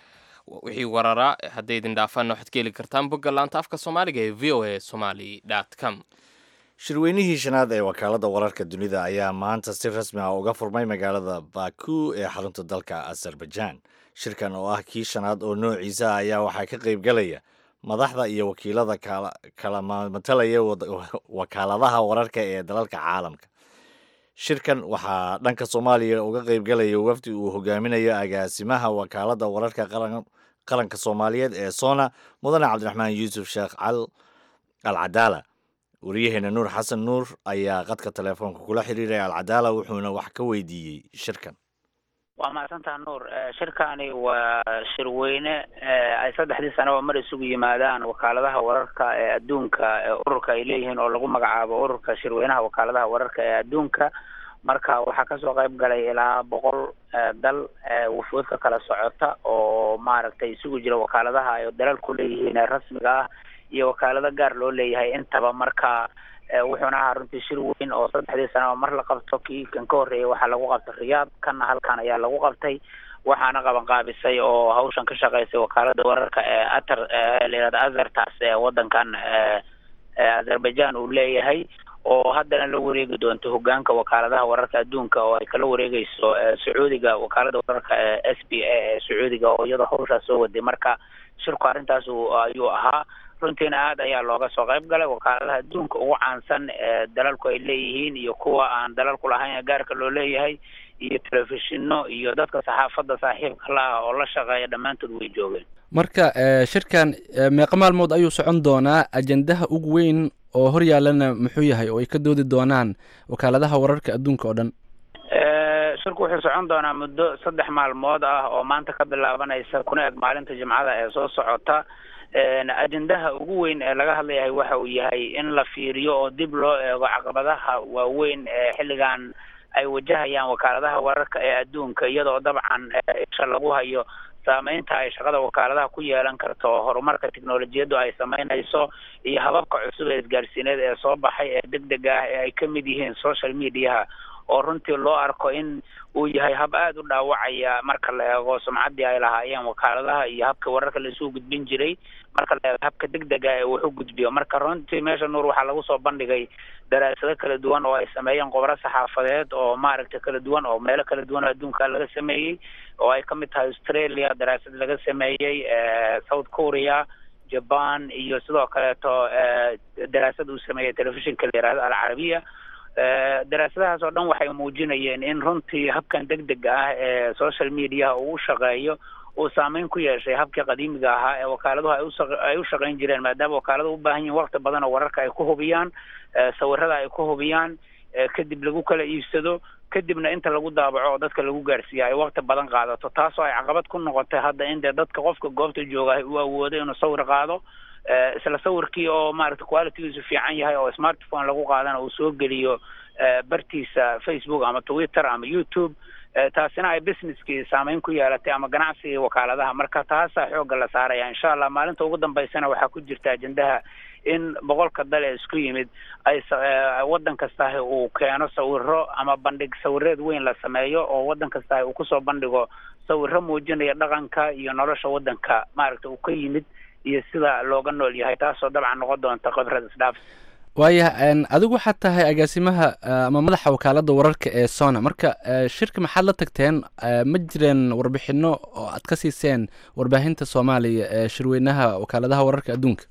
wixii warara hadday idin dhaafaanna waxaad ka heli kartaan bogga laanta afka soomaaliga ee v o a somaly com shirweynihii shanaad ee wakaaladda wararka dunida ayaa maanta si rasmi ah uga furmay magaalada baku ee xarunta dalka azerbaijan shirkan oo ah kii shanaad oo noociisa ayaa waxaa ka qaybgalaya madaxda iyo wakiilada kala matalaya wakaaladaha wararka ee dalalka caalamka shirkan waxaa dhanka soomaaliya uga qaybgalaya wafdi uu hogaaminayo agaasimaha wakaaladda wararka qaranka soomaaliyeed ee sona mudane cabdiraxmaan yuusuf sheekh al cadaala wariyaheena nuur xasan nuur ayaa qadka telefoonka kula xiriiray alcadaala wuxuuna wax ka weydiiyey shirkan waa mahadsantaha nuur shirkani waa shirweyne ay saddexdii sanaba mar isugu yimaadaan wakaaladaha wararka ee adduunka ee ururka ay leeyihiin oo lagu magacaabo ururka shirweynaha wakaaladaha wararka ee adduunka marka waxaa kasoo qayb galay ilaa boqol dal wufuud ka kala socota oo maaragtay isugu jira wakaaladaha ay dalalku leeyihiin ee rasmiga ah iyo wakaalado gaar loo leeyahay intaba marka wuxuuna ahaa runtii shir weyn oo saddexdii sanaba mar la qabto kii kan ka horreeyay waxaa lagu qabtay riyaad kanna halkan ayaa lagu qabtay waxaana qaban qaabisay oo hawshan ka shaqaysay wakaalada wararka ee atar layihahda azertas ee wadankan azerbaijan uu leeyahay oo haddana la wareegi doonto hogaanka wakaaladaha wararka adduunka oo ay kala wareegeyso sacuudiga wakaalada wararka ee s b a ee sacuudiga oo iyadoo hawshaas soo waday marka shirku arrintaas ayuu ahaa runtiina aad ayaa looga soo qayb galay wakaaladaha adduunka ugu caansan ee dalalku ay leeyihiin iyo kuwa aan dalalku lahayn ee gaarka loo leeyahay iyo telefishino iyo dadka saxaafadda saaxiibka la ah oo la shaqeeya dhammaantood way joogeen marka shirkan meeqa maalmood ayuu socon doonaa ajendaha ugu weyn oo hor yaallana muxuu yahay oo ay ka doodi doonaan wakaaladaha wararka adduunka oo dhan shirku wuxuu socon doonaa muddo saddex maalmood ah oo maanta ka bilaabanaysa kuna eg maalinta jimcada ee soo socota ajendaha ugu weyn ee laga hadlayahay waxa uu yahay in la fiiriyo oo dib loo eego caqabadaha waaweyn ee xilligan ay wajahayaan wakaaladaha wararka ee adduunka iyadoo dabcan isha lagu hayo saameynta ay shaqada wakaaladaha ku yeelan karto horumarka teknolojiyaddu ay sameynayso iyo hababka cusub ee isgaarsiineed ee soo baxay ee deg deg ah ee ay ka mid yihiin social mediaha oo runtii loo arko in uu yahay hab aada u dhaawacaya marka la eego sumcaddii ay lahaayeen wakaaladaha iyo habka wararka laisugu gudbin jiray marka la eego habka deg dega ee wax u gudbiyo marka runtii meesha nuur waxaa lagu soo bandhigay daraasado kala duwan oo ay sameeyeen khubaro saxaafadeed oo maaragtay kala duwan oo meelo kala duwan oo adduunka laga sameeyey oo ay kamid tahay australia daraasad laga sameeyey south korea jaban iyo sidoo kaleeto daraasad uu sameeyey telefishinka la yihahdo alcarabiya daraasadahaas oo dhan waxay muujinayeen in runtii habkan deg dega ah ee social mediaha uu u shaqeeyo uu saameyn ku yeeshay habkii qadiimiga ahaa ee wakaaladuhu ay usa ay u shaqayn jireen maadaama wakaaladuhu u baahan yihin wakti badan oo wararka ay ku hubiyaan sawirada ay ku hubiyaan kadib lagu kala iibsado kadibna inta lagu daabaco oo dadka lagu gaarsiiya ay wakti badan qaadato taasoo ay caqabad ku noqotay hadda in dee dadka qofka goobta jooga uu awoodo inuu sawir qaado isla sawirkii oo maaragta qualitygiisu fiican yahay oo smartphone lagu qaadana uu soo geliyo bartiisa facebook ama twitter ama youtube taasina ay businesskii saameyn ku yeelatay ama ganacsigii wakaaladaha marka taasaa xoogga la saaraya insha allah maalinta ugu dambeysana waxaa ku jirta ajendaha in boqolka dal ee isku yimid ay waddan kastahi uu keeno sawiro ama bandhig sawireed weyn la sameeyo oo waddan kastahi uu kusoo bandhigo sawiro muujinaya dhaqanka iyo nolosha waddanka maaragta uu ka yimid iyo sida looga nool yahay taasoo dabcan noqon doonta khibrad isdhaaf waayaha adigu waxaad tahay agaasimaha ama madaxa wakaaladda wararka ee sona marka shirka maxaad la tagteen ma jireen warbixino oo aad ka siiseen warbaahinta soomaaliya ee shirweynaha wakaaladaha wararka adduunka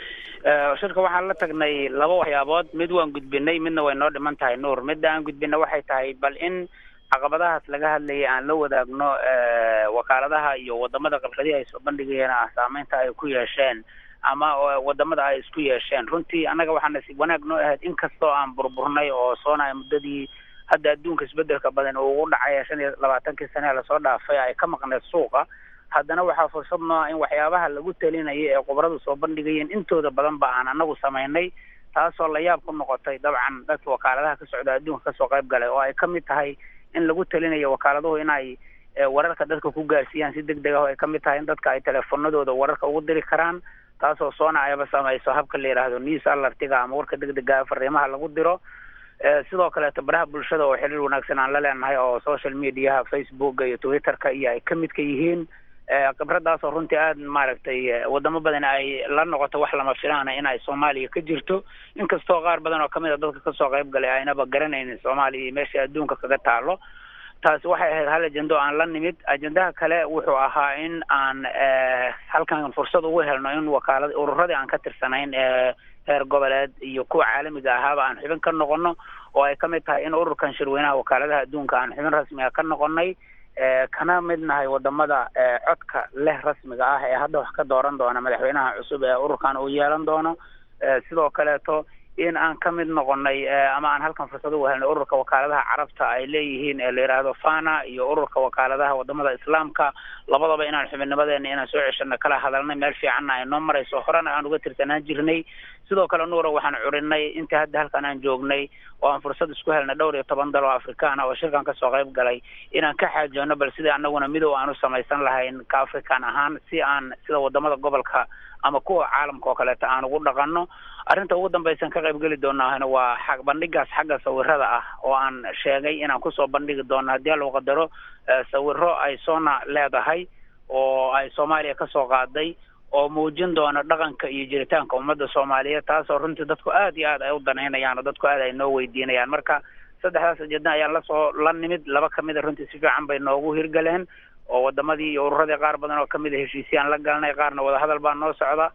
shirka waxaan la tagnay laba waxyaabood mid waan gudbinay midna way noo dhiman tahay nuur midda aan gudbinay waxay tahay bal in caqabadahaas laga hadlayay aan la wadaagno wakaaladaha iyo wadamada qalqadihi ay soo bandhigayeen ah saameynta ay ku yeesheen ama wadamada ay isku yeesheen runtii annaga waxaa nasiib wanaag noo ahayd inkastoo aan burburnay oo soona muddadii hadda adduunka isbedelka badan uu ugu dhacay shan iyo labaatankii sane lasoo dhaafay ay ka maqneed suuqa haddana waxaa fursad noo ah in waxyaabaha lagu talinaya ee khubaradu soo bandhigayeen intooda badan ba aan anagu samaynay taasoo la yaab ku noqotay dabcan dadka wakaaladaha ka socda adduunka kasoo qayb galay oo ay ka mid tahay in lagu talinayo wakaaladuhu inay wararka dadka ku gaarsiiyaan si deg deg ah oo ay ka mid tahay in dadka ay teleefonadooda wararka ugu diri karaan taasoo soona ayaba samayso habka la yidhaahdo news alertiga ama warka deg dega fariimaha lagu diro sidoo kaleeto baraha bulshada oo xiriir wanaagsan aan la leenahay oo social mediaha facebooka iyo twitterka iyo ay ka midka yihiin khibradaasoo runtii aada maaragtay wadamo badan ay la noqoto wax lama filaana in ay soomaaliya ka jirto inkastoo qaar badan oo kamid a dadka kasoo qayb galay aynaba garanaynin soomaaliya iyo meesha adduunka kaga taalo taasi waxay ahayd hal ajendo aan la nimid ajendaha kale wuxuu ahaa in aan halkan fursad ugu helno in wakaalad ururadii aan ka tirsanayn ee heer goboleed iyo kuwa caalamiga ahaaba aan xubin ka noqono oo ay ka mid tahay in ururkan shirweynaha wakaaladaha adduunka aan xubin rasmiga ka noqonay kana mid nahay wadamada codka leh rasmiga ah ee hadda wax ka dooran doona madaxweynaha cusub ee ururkan uu yeelan doono sidoo kaleeto in aan ka mid noqonay ama aan halkan fursad ugu helnay ururka wakaaladaha carabta ay leeyihiin ee la yidhaahdo fana iyo ururka wakaaladaha wadamada islaamka labadaba inaan xubinnimadeena inaan soo ceshano kala hadalnay meel fiicanna ay noo marayso horena aan uga tirsanaan jirnay sidoo kale nuura waxaan curinay inta hadda halkan aan joognay oo aan fursad isku helnay dhowr iyo toban dal oo afrikaan ah oo shirkan kasoo qayb galay inaan ka xaajoono bal sidai anaguna midow aan u samaysan lahayn ka african ahaan si aan sida wadamada gobolka ama kuwa caalamka oo kaleeto aan ugu dhaqanno arrinta ugu dambaysan ka qayb geli doonahna waa a bandhigaas xagga sawirada ah oo aan sheegay inaan kusoo bandhigi doono haddii alou qadaro sawiro ay soona leedahay oo ay soomaaliya kasoo qaaday oo muujin doona dhaqanka iyo jiritaanka ummadda soomaaliyeed taasoo runtii dadku aad iyo aad ay u danaynayaan oo dadku aad ay noo weydiinayaan marka saddexdaas ujeedna ayaan lasoo la nimid laba kamida runtii si fiican bay noogu hirgaleen oo wadamadii iyo ururadii qaar badan oo kamid a heshiisyaan la galnay qaarna wadahadal baa noo socda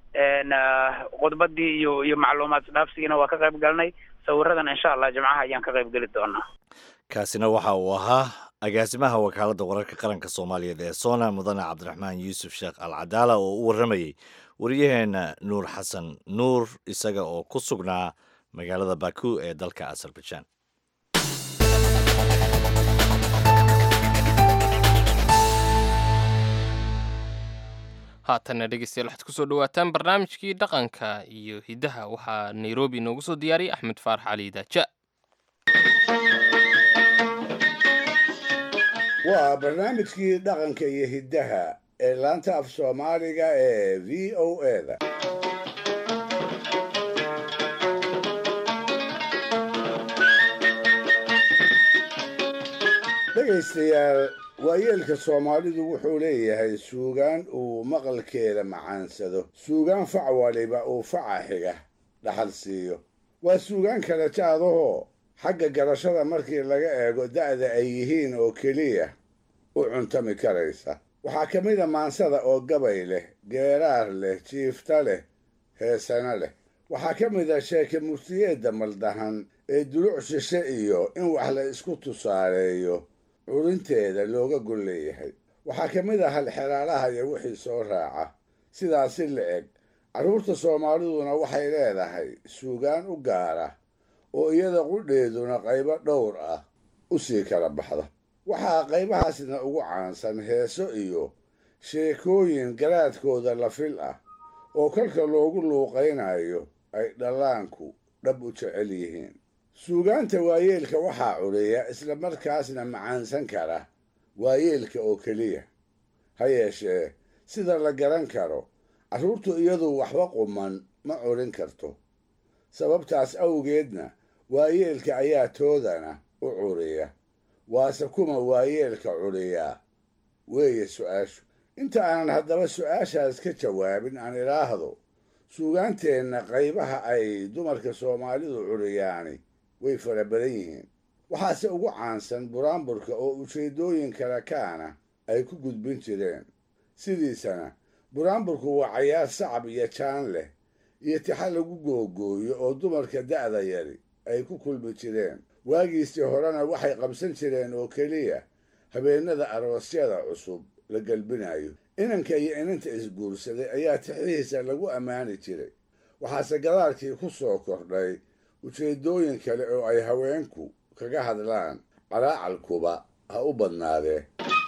khudbadii iyo iyo macluumaad isdhaafsigiina waa ka qayb galnay sawiradan insha allah jimcaha ayaan ka qayb geli doonaa kaasina waxa uu ahaa agaasimaha wakaaladda wararka qaranka soomaaliyeed ee sona mudane cabdiraxmaan yuusuf sheekh al cadaala oo u warramayey waryaheena nuur xasan nuur isaga oo ku sugnaa magaalada baku ee dalka azerbaijan haatanna dhegeystayaal waxaad kusoo dhawaataan barnaamijkii dhaqanka iyo hiddaha waxaa nairobi noogu soo diyaariyay axmed faarax cali daaja waa barnaamijkii dhaqanka iyo hiddaha ee laanta af soomaaliga ee v o eda dhegaystayaal waayeelka soomaalidu wuxuu leeyahay suugaan uu maqalkeeda macaansado suugaan fac waliba uu faca xiga dhaxal siiyo waa suugaan kala jaadahoo xagga garashada markii laga eego da'da ay yihiin oo keliya u cuntami karaysa waxaa ka mid a maansada oo gabay leh geeraar leh jiifta leh heesana leh waxaa ka mid a sheeke murtiyeedda maldahan ee duluc shishe iyo in wax la isku tusaaleeyo curinteeda looga gol leeyahay waxaa ka mid a halxeraalaha iyo wixii soo raaca sidaasi la eg carruurta soomaaliduna waxay leedahay suugaan u gaara oo iyada qudheeduna qaybo dhowr ah u sii kala baxda waxaa qaybahaasna ugu caansan heeso iyo sheekooyin garaadkooda la fil ah oo kolka loogu luuqaynayo ay dhallaanku dhab u jecel yihiin suugaanta waayeelka waxaa cudhiya isla markaasna macaansan kara waayeelka oo keliya ha yeeshee sida la garan karo carruurtu iyadu waxba quman ma cudhin karto sababtaas awgeedna waayeelka ayaa toodana u curiya waase kuma waayeelka cudhiyaa weeye su-aashu inta aanan haddaba su-aashaas ka jawaabin aan idhaahdo suugaanteenna qaybaha ay dumarka soomaalidu cudhiyaani way fara badan yihiin waxaase ugu caansan buraanburka oo ujeeddooyin kale kaana ay ku gudbin jireen sidiisana buraanburku waa cayaar sacab iyo jaan leh iyo tixa lagu googooyo oo dumarka da'da yari ay ku kulmi jireen waagiisii horena waxay qabsan jireen oo keliya habeennada aroosyada cusub la gelbinayo inanka iyo inanta isguursaday ayaa tixihiisa lagu ammaani jiray waxaase gadaalkii ku soo kordhay ujeeddooyin kale oo ay haweenku kaga hadlaan calaacalkuba ha u badnaadee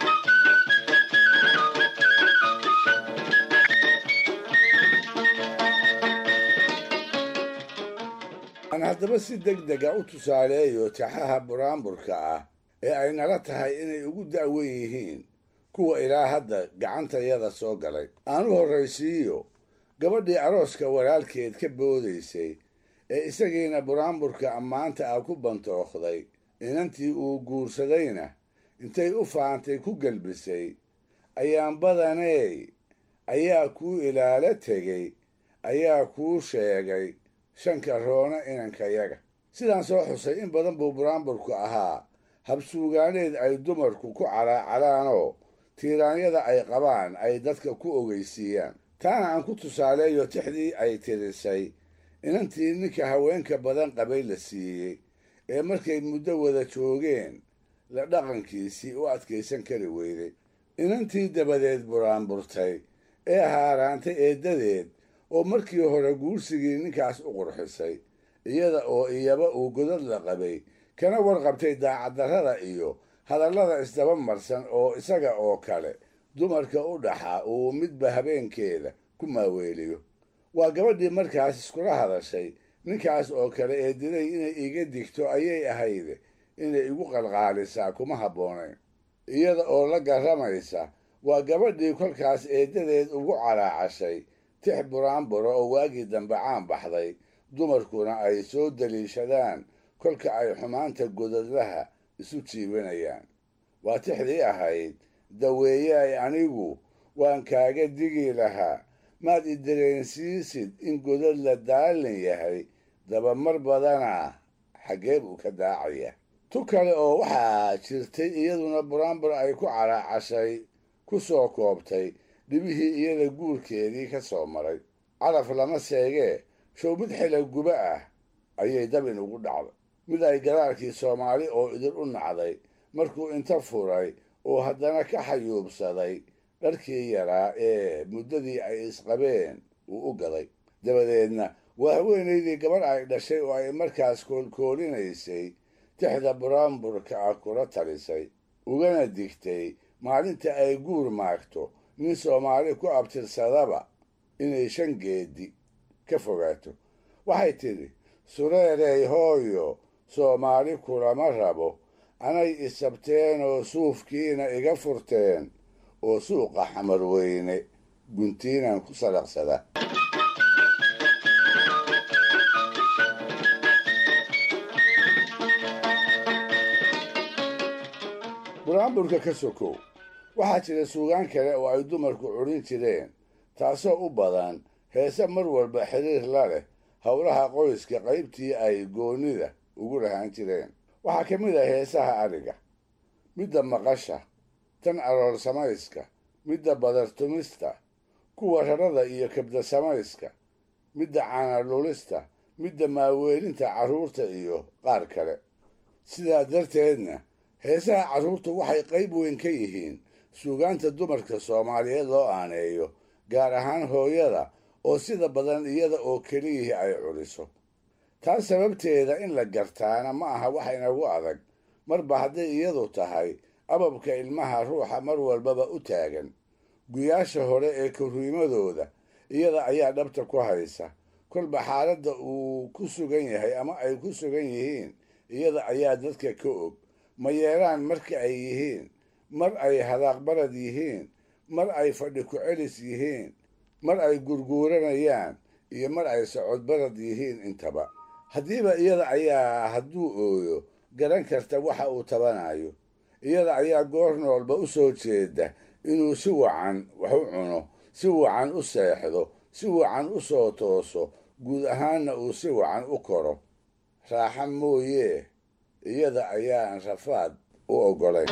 aan haddaba si deg dega u tusaaleeyo taxaha buraanburka ah ee ay nala tahay inay ugu da'wen yihiin kuwa ilaa hadda gacantayada soo galay aan u horraysiiyo gabadhii arooska walaalkeed ka boodaysay ee isagiina buraanburka ammaanta ah ku bantookhday inantii uu guursadayna intay u faantay ku gelbisay ayaan badaney ayaa kuu ilaalo tegey ayaa kuu sheegay shanka roona inankayaga sidaan soo xusay in badan buu buraanburku ahaa habsuugaaneed ay dumarku ku calaacalaanoo tiiraanyada ay qabaan ay dadka ku ogeysiiyaan taana aan ku tusaaleeyo tixdii ay tirisay inantii ninka haweenka badan qabay la siiyey ee markay muddo wada joogeen la dhaqankiisii u adkaysan kari weyday inantii dabadeed buraanburtay ee haaraantay eeddadeed oo markii hore guursigii ninkaas u qurxisay iyada oo iyaba uu godad la qabay kana warqabtay daacaddarrada iyo hadallada isdaba marsan oo isaga oo kale dumarka u dhaxa uu midba habeenkeeda ku maaweeliyo waa gabadhii markaas iskula hadashay ninkaas oo kale ee diday inay iga digto ayay ahayde inay igu qalqaalisaa kuma habboonayn iyada oo la garramaysa waa gabadhii kolkaas eeddadeed ugu calaacashay tix buraanburo oo waagii dambe caan baxday dumarkuna ay soo daliishadaan kolka ay xumaanta godadlaha isu jiibanayaan waa tixdii ahayd daweeyaay anigu waan kaaga digi lahaa maad i dareensiisid in godad la daalin yahay dabamar badana xaggee buu ka daacaya tu kale oo waxaa jirtay iyaduna buraanbur ay ku calaacashay ku soo koobtay dhibihii iyada guurkeedii ka soo maray calaf lama seegee show mid xila guba ah ayay dabin ugu dhacday mid ay gadaalkii soomaali oo idin u nacday markuu inta furay oo haddana ka xayuubsaday dharkii yaraa ee muddadii ay isqabeen uu u gaday dabadeedna waa haweenaydii gabadh ay dhashay oo ay markaas koolkoolinaysay tixda buraanburka ah kula talisay ugana digtay maalinta ay guur maagto nin soomaali ku abtirsadaba inay shan geedi ka fogaato waxay tidhi sureerey hooyo soomaali kulama rabo anay isabteen oo suufkiina iga furteen oo suuqa xamar weyne guntiinan ku salaqsada buraanburka ka sokow waxaa jira suugaan kale oo ay dumarku cudhin jireen taasoo u badan heese mar walba xiriir la leh howlaha qoyska qaybtii ay goonnida ugu lahaan jireen waxaa ka mid ah heesaha adhiga midda maqasha tan aroor samayska midda badartumista kuwa rarada iyo kabda samayska midda caanalulista midda maaweelinta carruurta iyo qaar kale sidaa darteedna heesaha carruurtu waxay qayb weyn ka yihiin suugaanta dumarka soomaaliyeed loo aaneeyo gaar ahaan hooyada oo sida badan iyada oo keliyihii ay culiso taas sababteeda in la gartaana ma aha wax inagu adag marba hadday iyadu tahay ababka ilmaha ruuxa mar walbaba u taagan guyaasha hore ee korriimadooda iyada ayaa dhabta ku haysa kolba xaaladda uu ku sugan yahay ama ay ku sugan yihiin iyada ayaa dadka ka og ma yeelaan marka ay yihiin mar ay hadaaqbarad yihiin mar ay fadhi ku-celis yihiin mar ay gurguuranayaan iyo mar ay socodbarad yihiin intaba haddiiba iyada ayaa hadduu ooyo garan karta waxa uu tabanayo iyada ayaa goor noolba u soo jeeda inuu si wacan wax u cuno si wacan u seexdo si wacan u soo tooso guud ahaanna uu si wacan u koro raaxa mooyee iyada ayaan rafaad u oggolayn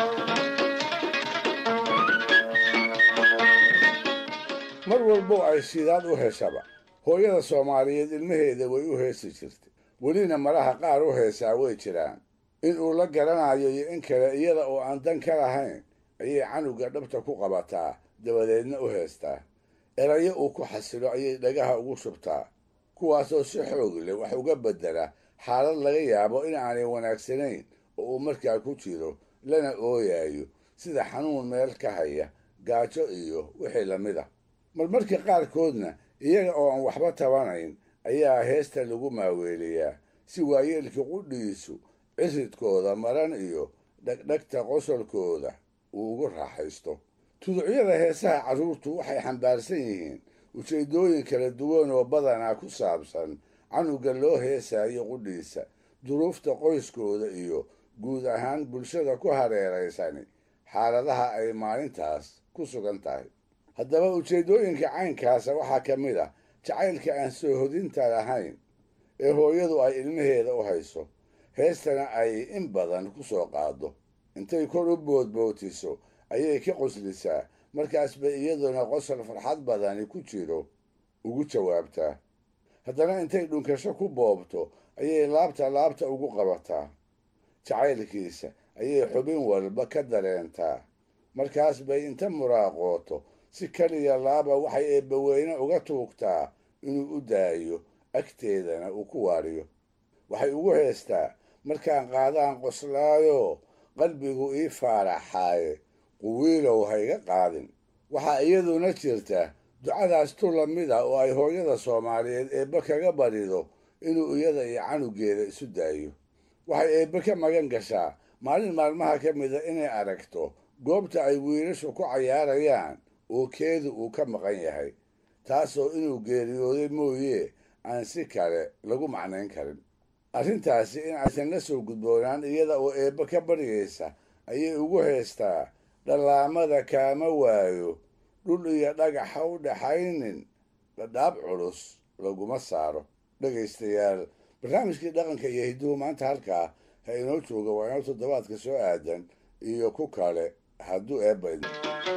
mar walbo ay shidaad u heshaba hooyada soomaaliyeed ilmaheeda way u heesi jirtay welina malaha qaar u heesaa way jiraan in uu la garanayo iyo in kale iyada oo aan dan ka lahayn ayay canuga dhabta ku qabataa dabadeedna u heestaa erayo uu ku xasilo ayay dhagaha ugu shubtaa kuwaasoo si xoog leh wax uga beddela xaalad laga yaabo in aanay wanaagsanayn oo uu markaa ku jiro lana ooyayo sida xanuun meel ka haya gaajo iyo wixii lamid ah marmarka qaarkoodna iyaga oo aan waxba tabanayn ayaa heesta lagu maaweeliyaa si waayeelka qudhiisu ciridkooda maran iyo dhegdhegta qosolkooda uu ugu raaxaysto tuducyada heesaha carruurtu waxay xambaarsan yihiin ujeeddooyin kala duwan oo badanaa ku saabsan canuga loo heesaayo qudhiisa duruufta qoyskooda iyo guud ahaan bulshada ku hareeraysani xaaladaha ay maalintaas ku sugan tahay haddaba ujeeddooyinka caynkaasa waxaa ka mid ah jacaylka aan soo hodinta lahayn ee hooyadu ay ilmaheeda u hayso heestana ay in badan ku soo qaado intay kor u boodbootiso ayay ka qoslisaa markaas bay iyaduna qosol farxad badani ku jiro ugu jawaabtaa haddana intay dhunkasho ku boobto ayay laabta laabta ugu qabataa jacaylkiisa ayay xubin walba ka dareentaa markaas bay inta muraaqooto si kaliya laaba waxay eebbaweyne uga tuugtaa inuu u daayo agteedana uu ku waariyo waxay ugu heestaa markaan qaadaan qoslaayo qalbigu ii faaraxaaye quwiilow hayga qaadin waxaa iyaduna jirta ducadaas tu lamid ah oo ay hooyada soomaaliyeed eebbe kaga barido inuu iyada iyo canugeeda isu daayo waxay eebbe ka magan gashaa maalin maalmaha ka mida inay aragto goobta ay wiilashu ku cayaarayaan oo keedu uu ka maqan yahay taasoo inuu geeriyooday mooye aan si kale lagu macnayn karin arrintaasi in aysan la soo gudboonaan iyada oo eebbe ka baryaysa ayay ugu heestaa dhallaamada kaama waayo dhul iyo dhagaxa u dhaxaynin dhadhaab culus laguma saaro dhegaystayaal barnaamijkii dhaqanka iyo hidduhu maanta halkaa ha inoo jooga waa inoo toddobaadka soo aadan iyo ku kale hadduu eebba idin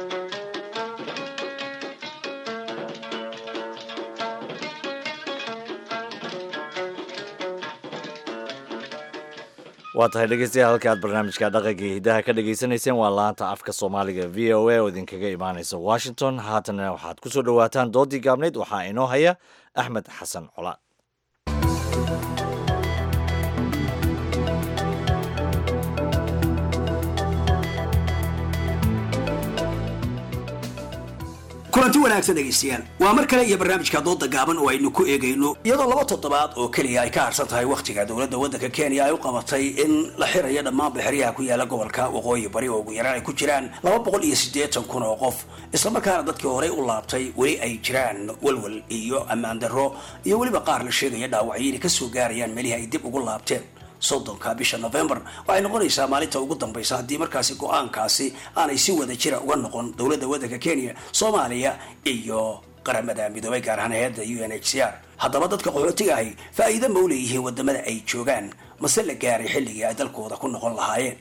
waa tahay dhegeystayaal halka aad barnaamijka dhaqanka iyo hiddaha ka dhagaysanayseen waa laanta afka soomaaliga v o a oo idinkaga imaanaysa washington haatana waxaad ku soo dhowaataan doodii gaabnayd waxaa inoo haya axmed xasan cola kulanti wanaagsan dhegaystayaal waa mar kale iyo barnaamijka dooda gaaban oo aynu ku eegayno iyadoo laba toddobaad oo keliya ay ka harsan tahay wakhtiga dowladda waddanka kenya ay u qabatay in la xirayo dhammaan baxriyaha ku yaala gobolka waqooyi bari oo ugu yaraan ay ku jiraan laba boqol iyo siddeetan kun oo qof islamarkaana dadkii horey u laabtay weli ay jiraan walwal iyo ammaan darro iyo weliba qaar la sheegaya dhaawacyo inay ka soo gaarayaan meelihii ay dib ugu laabteen soddonka bisha novembar waxay noqonaysaa maalinta ugu dambaysa haddii markaasi go-aankaasi aanay si wada jira uga noqon dowladda waddanka kenya soomaaliya iyo qaramada midoobay gaar ahaan hay-adda u n h c r haddaba dadka qaxootiga ahi faa'iido ma u leeyihiin wadamada ay joogaan mase la gaaray xilligii ay dalkooda ku noqon lahaayeen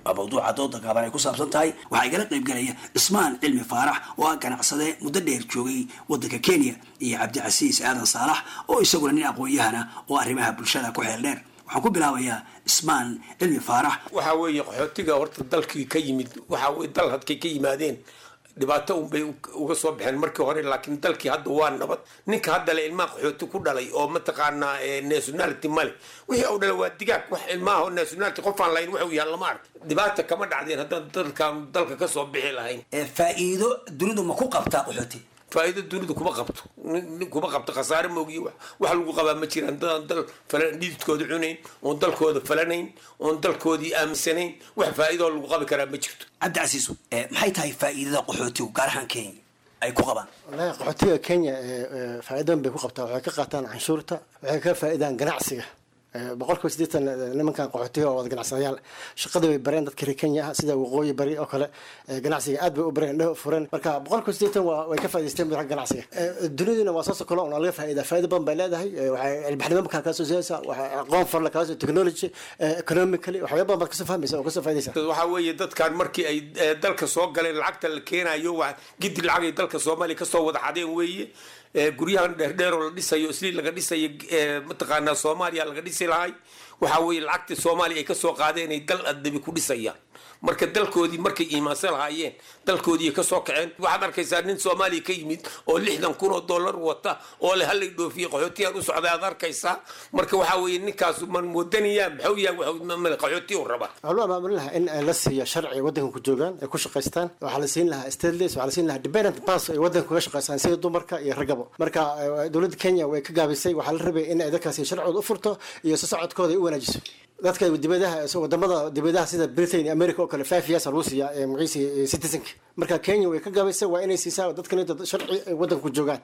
waa mawduuca dooda gaaban ay ku saabsan tahay waxaa igala qaybgelaya cismaan cilmi faarax oo ah ganacsade muddo dheer joogay wadanka kenya iyo cabdicasiis aadan saalax oo isaguna nin aqoon-yahana oo arrimaha bulshada ku xeel dheer waxaan ku bilaabayaa cismaan cilmi faarax waxaa weeye qaxootiga horta dalkii ka yimid waxaa weye dal hadkay ka yimaadeen dhibaato unbay uga soo baxeen markii hore laakiin dalkii hadda waa nabad ninka hadda le ilmaha qaxooti ku dhalay oo mataqaanaa nationality male wixii u dhalay waa digaag wax ilmaha nationality qofaan lahayn wuxuu yahay lama ark dhibaata kama dhacdeen haddaan dalkan dalka kasoo bixi lahayn faa'iido dunidu ma ku qabtaa qaxooti faa'iido dunidu kuma qabto nin kuma qabto khasaare moogiye wax wax lagu qabaa ma jiraan dadaan dal falan dhididkooda cunayn oon dalkooda falanayn oon dalkoodii aaminsanayn wax faa'iidoo lagu qabi karaa ma jirto cabdicasiis maxay tahay faa'iidada qaxootigu gaar ahaan kenya ay ku qabaan wallaahi qaxootiga kenya faa'iidan bay ku qabtaa waxay ka qaataan canshuurta waxay ka faa'iidaan ganacsiga boqolkiiba siddeetan nimankan qaxootiga oo wada ganacsadayaal shaqada way bareen dadka reer kenya ah sida waqooyi bari oo kale ganacsiga aad bay u bareen indhaha furan marka boqolkiiba siddeetan waa way ka faa'idaysteen ragga ganacsiga duniduna waa soo sokolo oo laga faa'iidaa faa'iida badan bay leedahay waxay cilbaxnimo markaa kaa soo siiyaysaa waxay aqoon farla kaa soo technology economically waxyaaba badan baad kasoo fahmaysa oo kasoo faa'iidaysa waxaa weeye dadkan markii ay dalka soo galeen lacagta la keenayo waa gidi lacag ay dalka soomaaliya kasoo wada xadeen weeye guryahan dheerdheer oo la dhisayo isli laga dhisayo mataqaanaa soomaaliya laga dhisi lahay waxaa weeye lacagtii soomaaliya ay kasoo qaadeen ay dal addabi ku dhisayaan marka dalkoodii markay iimaansan lahaayeen dalkoodii ay kasoo kaceen waxaad arkaysaa nin soomaaliya ka yimid oo lixdan kun oo dollar wata oo le halay dhoofiye qaxootiyaan u socday aad arkaysaa marka waxaa weeye ninkaasu man moodanayaa maxuu yahay qaxooti u rabaa waxaa loo amaamurin lahaa in la siiyo sharci waddanka ku joogaan ay ku shaqaystaan waxaa la siin lahaa stateless waxaa la siin lahaa dependent pass ay waddanka kaga shaqaystaan sida dumarka iyo ragabo marka dowladda kenya way ka gaabisay waxaa la rabay in ay dadkaasi sharcooda u furto iyo si socodkooda ay u wanaajiso dadka dibadaha wadamada dibadaha sida britain america oo kale five years lagu siiya magaciisa citizenka marka kenya way ka gabaysa waa inay siisaa dadkan inta sharci ay waddanka ku joogaan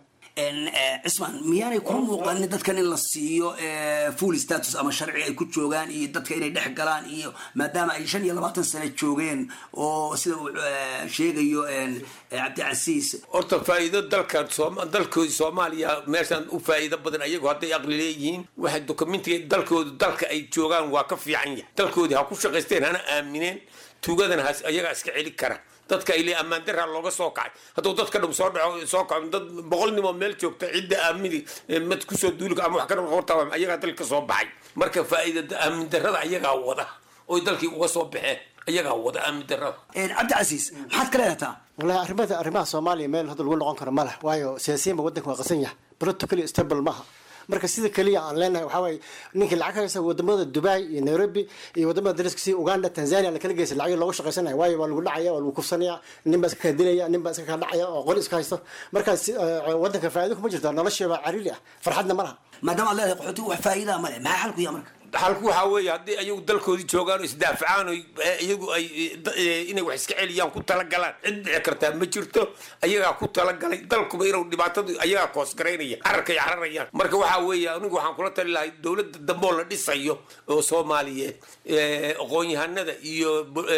cismaan miyaanay kula muuqanin dadkan in la siiyo full status ama sharci ay ku joogaan iyo dadka inay dhex galaan iyo maadaama ay shan iyo labaatan sano joogeen oo sida uu sheegayo cabdicasiis horta faa'iido dalkan dalkoodii soomaaliya meeshaan u faa'iido badan ayagu hadday aqli leeyihiin waxay dokumentiga dalkoodu dalka ay joogaan waa ka fiican yahay dalkoodii ha ku shaqaysteen hana aamineen tuugadana has ayagaa iska celi kara dadka ile ammaan daraa looga soo kacay hadduu dadka dhum soo dhaco soo kaco dad boqol nimoo meel joogta cidda aamini mad kusoo duulika ama wax ka horta ayagaa dalka soo baxay marka faa'iida aamin darada ayagaa wada oy dalkii uga soo baxeen ayagaa wada aamin darada cabdicasiis maxaad ka leedataa wallahi arrimada arrimaha soomaaliya meel hadda lagu noqon karo ma leh waayo siyaasiyiinba waddanka waa qasan yahay politically stable maaha marka sida keliya aan leenahay waxaa waaye ninkii lacag haysa wadamada dubai iyo nairobi iyo wadamada dariska sida uganda tanzania lakala geysa lacag loogu shaqaysanaya waayo waa lagu dhacaya waa lagu kufsanaya nin baa iska kala dilaya nin baa iska kala dhacaya oo qori iska haysto markaas wadanka faa'iido kuma jirto nolosheeba cariiri ah farxadna ma laha maadaama ad leedahay qaxootiga wax faa'iidaa ma leh maxaa xalku yaa marka xalku waxaa weeye haddii ayagu dalkoodii joogaan oo isdaafacaan oo iyagu ay inay wax iska celiyaan ku talagalaan cid dhici kartaa ma jirto ayagaa ku talagalay dalkuba inuu dhibaatadu ayagaa koosgaraynaya cararkay cararayaan marka waxaa weeye anigu waxaan kula tali lahay dowladda dambe oo la dhisayo oo soomaaliyeed aqoon-yahanada iyo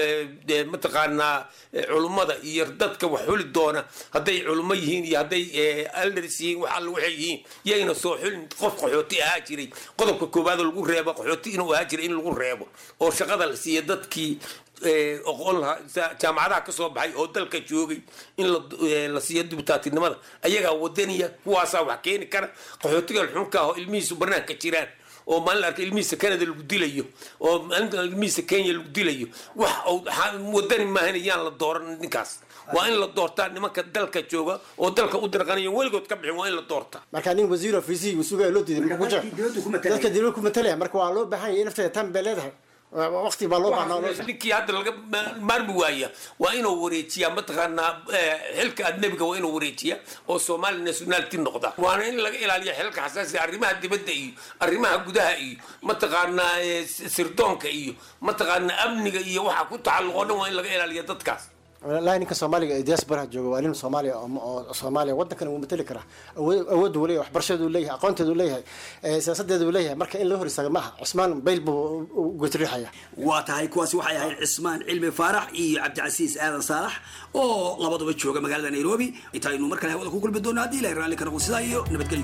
mataqaanaa culummada iyo dadka wax xuli doona hadday culummo yihiin iyo hadday aldars yihiin wax alla waxay yihiin yayna soo xulin qof qaxooti ahaa jiray qodobka koowaadoo lagu reebo qaxooti inuu ahaa jiray in lagu reebo oo shaqada la siiya dadkii oqon lahaa jaamacadaha ka soo baxay oo dalka joogay in la siiyo dibutaatinimada ayagaa wadaniya kuwaasaa wax keeni kara qaxootiga xunka ah oo ilmihiisu banaanka jiraan oo maalin arka ilmihiisa canada lagu dilayo oo maalinta ilmihiisa kenya lagu dilayo wax wadani maahan yaan la dooran ninkaas waa in la doortaa nimanka dalka jooga oo dalka u dirqanayo weligood ka bixin waa in la doortaa marka nin wasiir of vc uu sugaya loo diiday muxuu ku jira dadka dibadda ku matalaya marka waa loo baahan yahay nafteeda tan bay leedahay waqti baa loo baahnaa ninkii hadda laga maarmi waaya waa inuu wareejiyaa mataqaanaa xilka adnebiga waa inuu wareejiyaa oo soomaali nationality noqda waana in laga ilaaliya xilka xasaasiga arrimaha dibadda iyo arrimaha gudaha iyo mataqaanaa sirdoonka iyo mataqaanaa amniga iyo waxa ku tacalluqo dhan waa in laga ilaaliya dadkaas walahi ninka soomaaliga ee diasporaha jooga waa nin soomaaliya oo soomaaliya waddankan uu matali karaa awood uu leeyahay waxbarashadeedu leeyahay aqoonteedu leeyahay siyaasadeedu leeyahay marka in loo hor istaaga maaha cusmaan bayl buu gotriixaya waa tahay kuwaasi waxay ahayd cismaan cilmi faarax iyo cabdicasiis aadan saalax oo labaduba jooga magaalada nairobi intaynu mar kale hawada ku kulmi doono haddii ilahay raalli ka noqo sidaa iyo nabadgelyo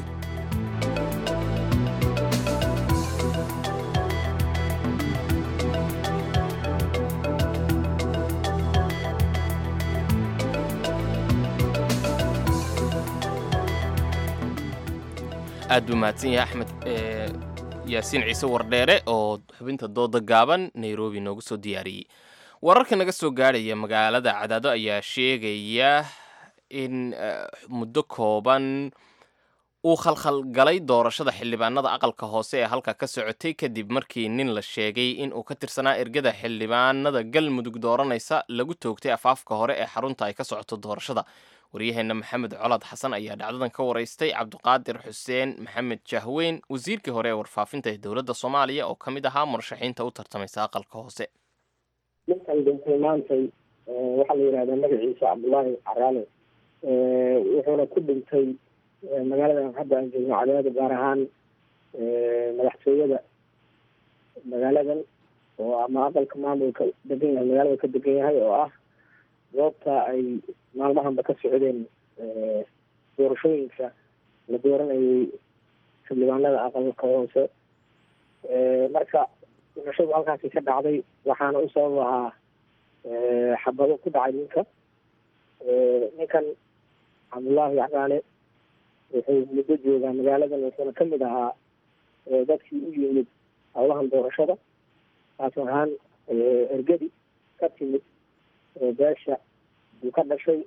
aad buu mahadsan yahay axmed yaasiin ciise wardheere oo xubinta dooda gaaban nairobi noogu soo diyaariyey wararka naga soo gaadhaya magaalada cadaado ayaa sheegaya in muddo kooban uu khalkhalgalay doorashada xildhibaanada aqalka hoose ee halka ka socotay kadib markii nin la sheegay in uu ka tirsanaa ergada xildhibaanada galmudug dooranaysa lagu toogtay afaafka hore ee xarunta ay ka socoto doorashada waryaheena maxamed colaad xasan ayaa dhacdadan ka waraystay cabdiqaadir xuseen maxamed jahweyn wasiirkii hore ee warfaafinta ee dowladda soomaaliya oo ka mid ahaa murashaxiinta u tartamaysa aqalka hoose ninkan dhintay maantay waxaa la yidhahdaa magaciisa cabdullaahi caraale wuxuuna ku dhintay magaaladan hadda aan joogno cadaado gaar ahaan madaxtooyada magaaladan oo ama aqalka maamulka degan yahay magaalada ka degan yahay oo ah goobta ay maalmahanba ka socdeen doorashooyinka la dooranayay xildhibaanada aqalka hoose marka dhimashadu halkaasi ka dhacday waxaana u sabab ahaa xabado ku dhacay ninka ninkan cabdullaahi cagaale wuxuu muddo joogaa magaaladan wuxuuna ka mid ahaa dadkii u yimid howlahan doorashada taas ahaan ergadi ka timid beesha uu ka dhashay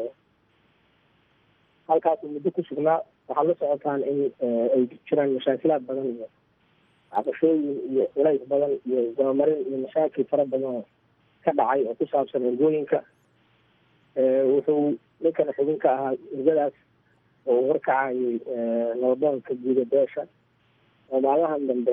halkaasuu muddo ku sugnaa waxaad la socotaan in ay jiraan mashaakilaad badan iyo cabashooyin iyo culays badan iyo dabamarin iyo mashaakil fara badan oo ka dhacay oo ku saabsan ergooyinka wuxuu ninkan xubin ka ahaa ergadaas oo uu horkacayay nabadoonka guuda beesha oo maalmahan dambe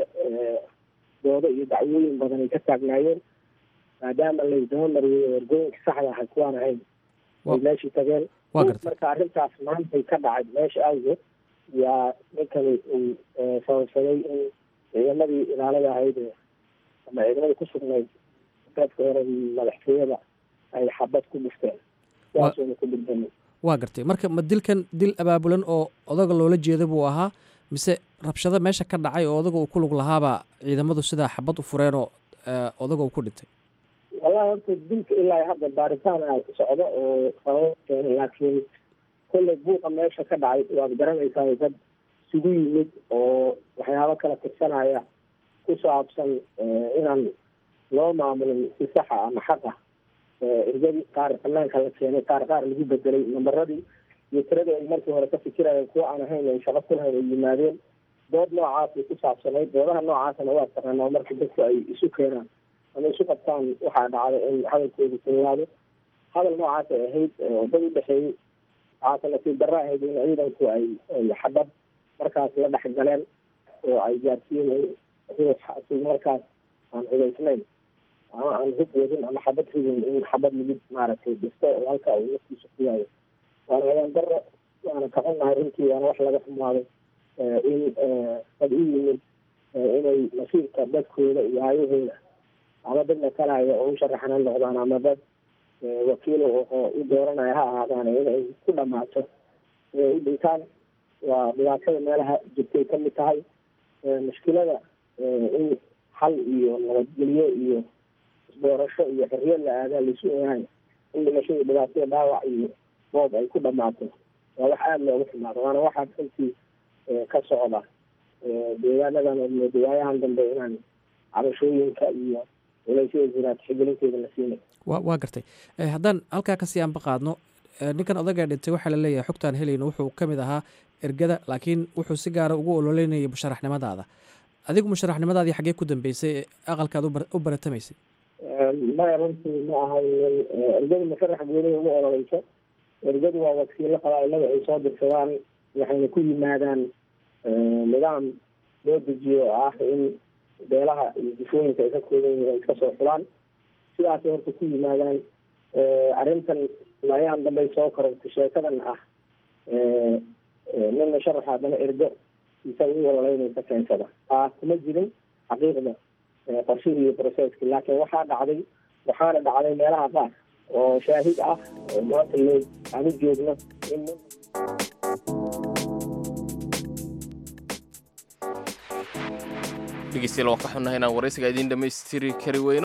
doodo iyo dacwooyin badan ay ka taagnaayeen maadaama laysdaba mariyey oo ergooyinka saxda ahay kuwaan ahayn ay meeshii tageen marka arrintaas maantay ka dhacay meesha awgeed yaa ninkani uu sababsaday in ciidamadii ilaalada ahayd ama ciidamadii ku sugnayd dadka hore madaxtooyada ay xabad ku dhufteen sidaasuuna ku dhigdamay waa gartay marka ma dilkan dil abaabulan oo odaga loola jeeda buu ahaa mise rabshado meesha ka dhacay oo odaga uu ku lug lahaaba ciidamadu sidaa xabad u fureen oo odaga uu ku dhintay wallahi horta dilka ilaa hadda baaritaan a socdo oo sabab keenay laakiin kolley buuqa meesha ka dhacay waad garanaysaa dad isugu yimid oo waxyaabo kala tirsanaya ku saabsan inaan loo maamulin si saxa ama xaq ah ergadii qaar banaanka la keenay qaar qaar lagu bedelay nambaradii iyo tiradii ay markii hore ka fikirayeen kuwa aan ahayn ay shaqo ku lahayn ay yimaadeen dood noocaasay ku saabsanayd doodaha noocaasana waa taqaanaa marka dadku ay isu keenaan ama isu qabtaan waxaa dhacda in hadalkoodu kululaado hadal noocaas ay ahayd dad u dhexeeyey waxaase nasiib darra ahayd in ciidanku ay ay xabad markaas la dhex galeen oo ay gaarsiiyeen ruux si markaas aan hubaysnayn ama aan hub wadin ama xabad ridin in xabad lagu maaragtay dhisto oo halka uu naftiisa ku yaayo waana habeen darro waana ka xunnahay runtii waana wax laga xumaaday in dad u yimid inay nasiibka dadkooda iyo hayahooda ama dad matalaya oo u sharaxana noqdaan ama dad wakiilo oo u dooranaya ha ahaadaan inay ku dhamaato inay u dhintaan waa dhibaatada meelaha jirtay ka mid tahay mushkilada in xal iyo nabadgelyo iyo isdoorasho iyo xorriyad la aadaa laisu ogahay in dhimashada dhibaatada dhaawac iyo boob ay ku dhamaato waa wax aada looga xumaado waana waxaa runtii ka socda deegaanadan oo dawaayahan dambe inaan cabashooyinka iyo culaysyada jiraad xigelinteeda la siinay wa waa gartay haddaan halkaa kasii aanba qaadno ninkan odagaa dhintay waxaa la leeyahay xogtaan helayno wuxuu ka mid ahaa ergada laakiin wuxuu si gaara ugu ololeynayay musharaxnimadaada adigu musharaxnimadaadii xaggee ku dambeysay aqalkaad u baratamaysay maya runtii ma ahay ergadu musharax gooniga uma ololeyso ergadu waa wakiilo qabaailada ay soo dirsadaan waxayna ku yimaadaan nidaam loo dejiyo oo ah in beelaha iyo difooyinka ay ka kooban yihiin ay iska soo xulaan sidaasay horta ku yimaadaan arrintan laayaan dambey soo korortay sheekadan ah nin musharax haddana ergo isaga u ololeynaysa keensada taa kuma jirin xaqiiqda qorshihii iyo processki laakiin waxaa dhacday waxaana dhacday meelaha qaar oo shaahid ah oo maanta loo aan u joogno in dhegeystayaal waan ka xunnahay inaan waraysiga idiin dhammaystiri kari weyno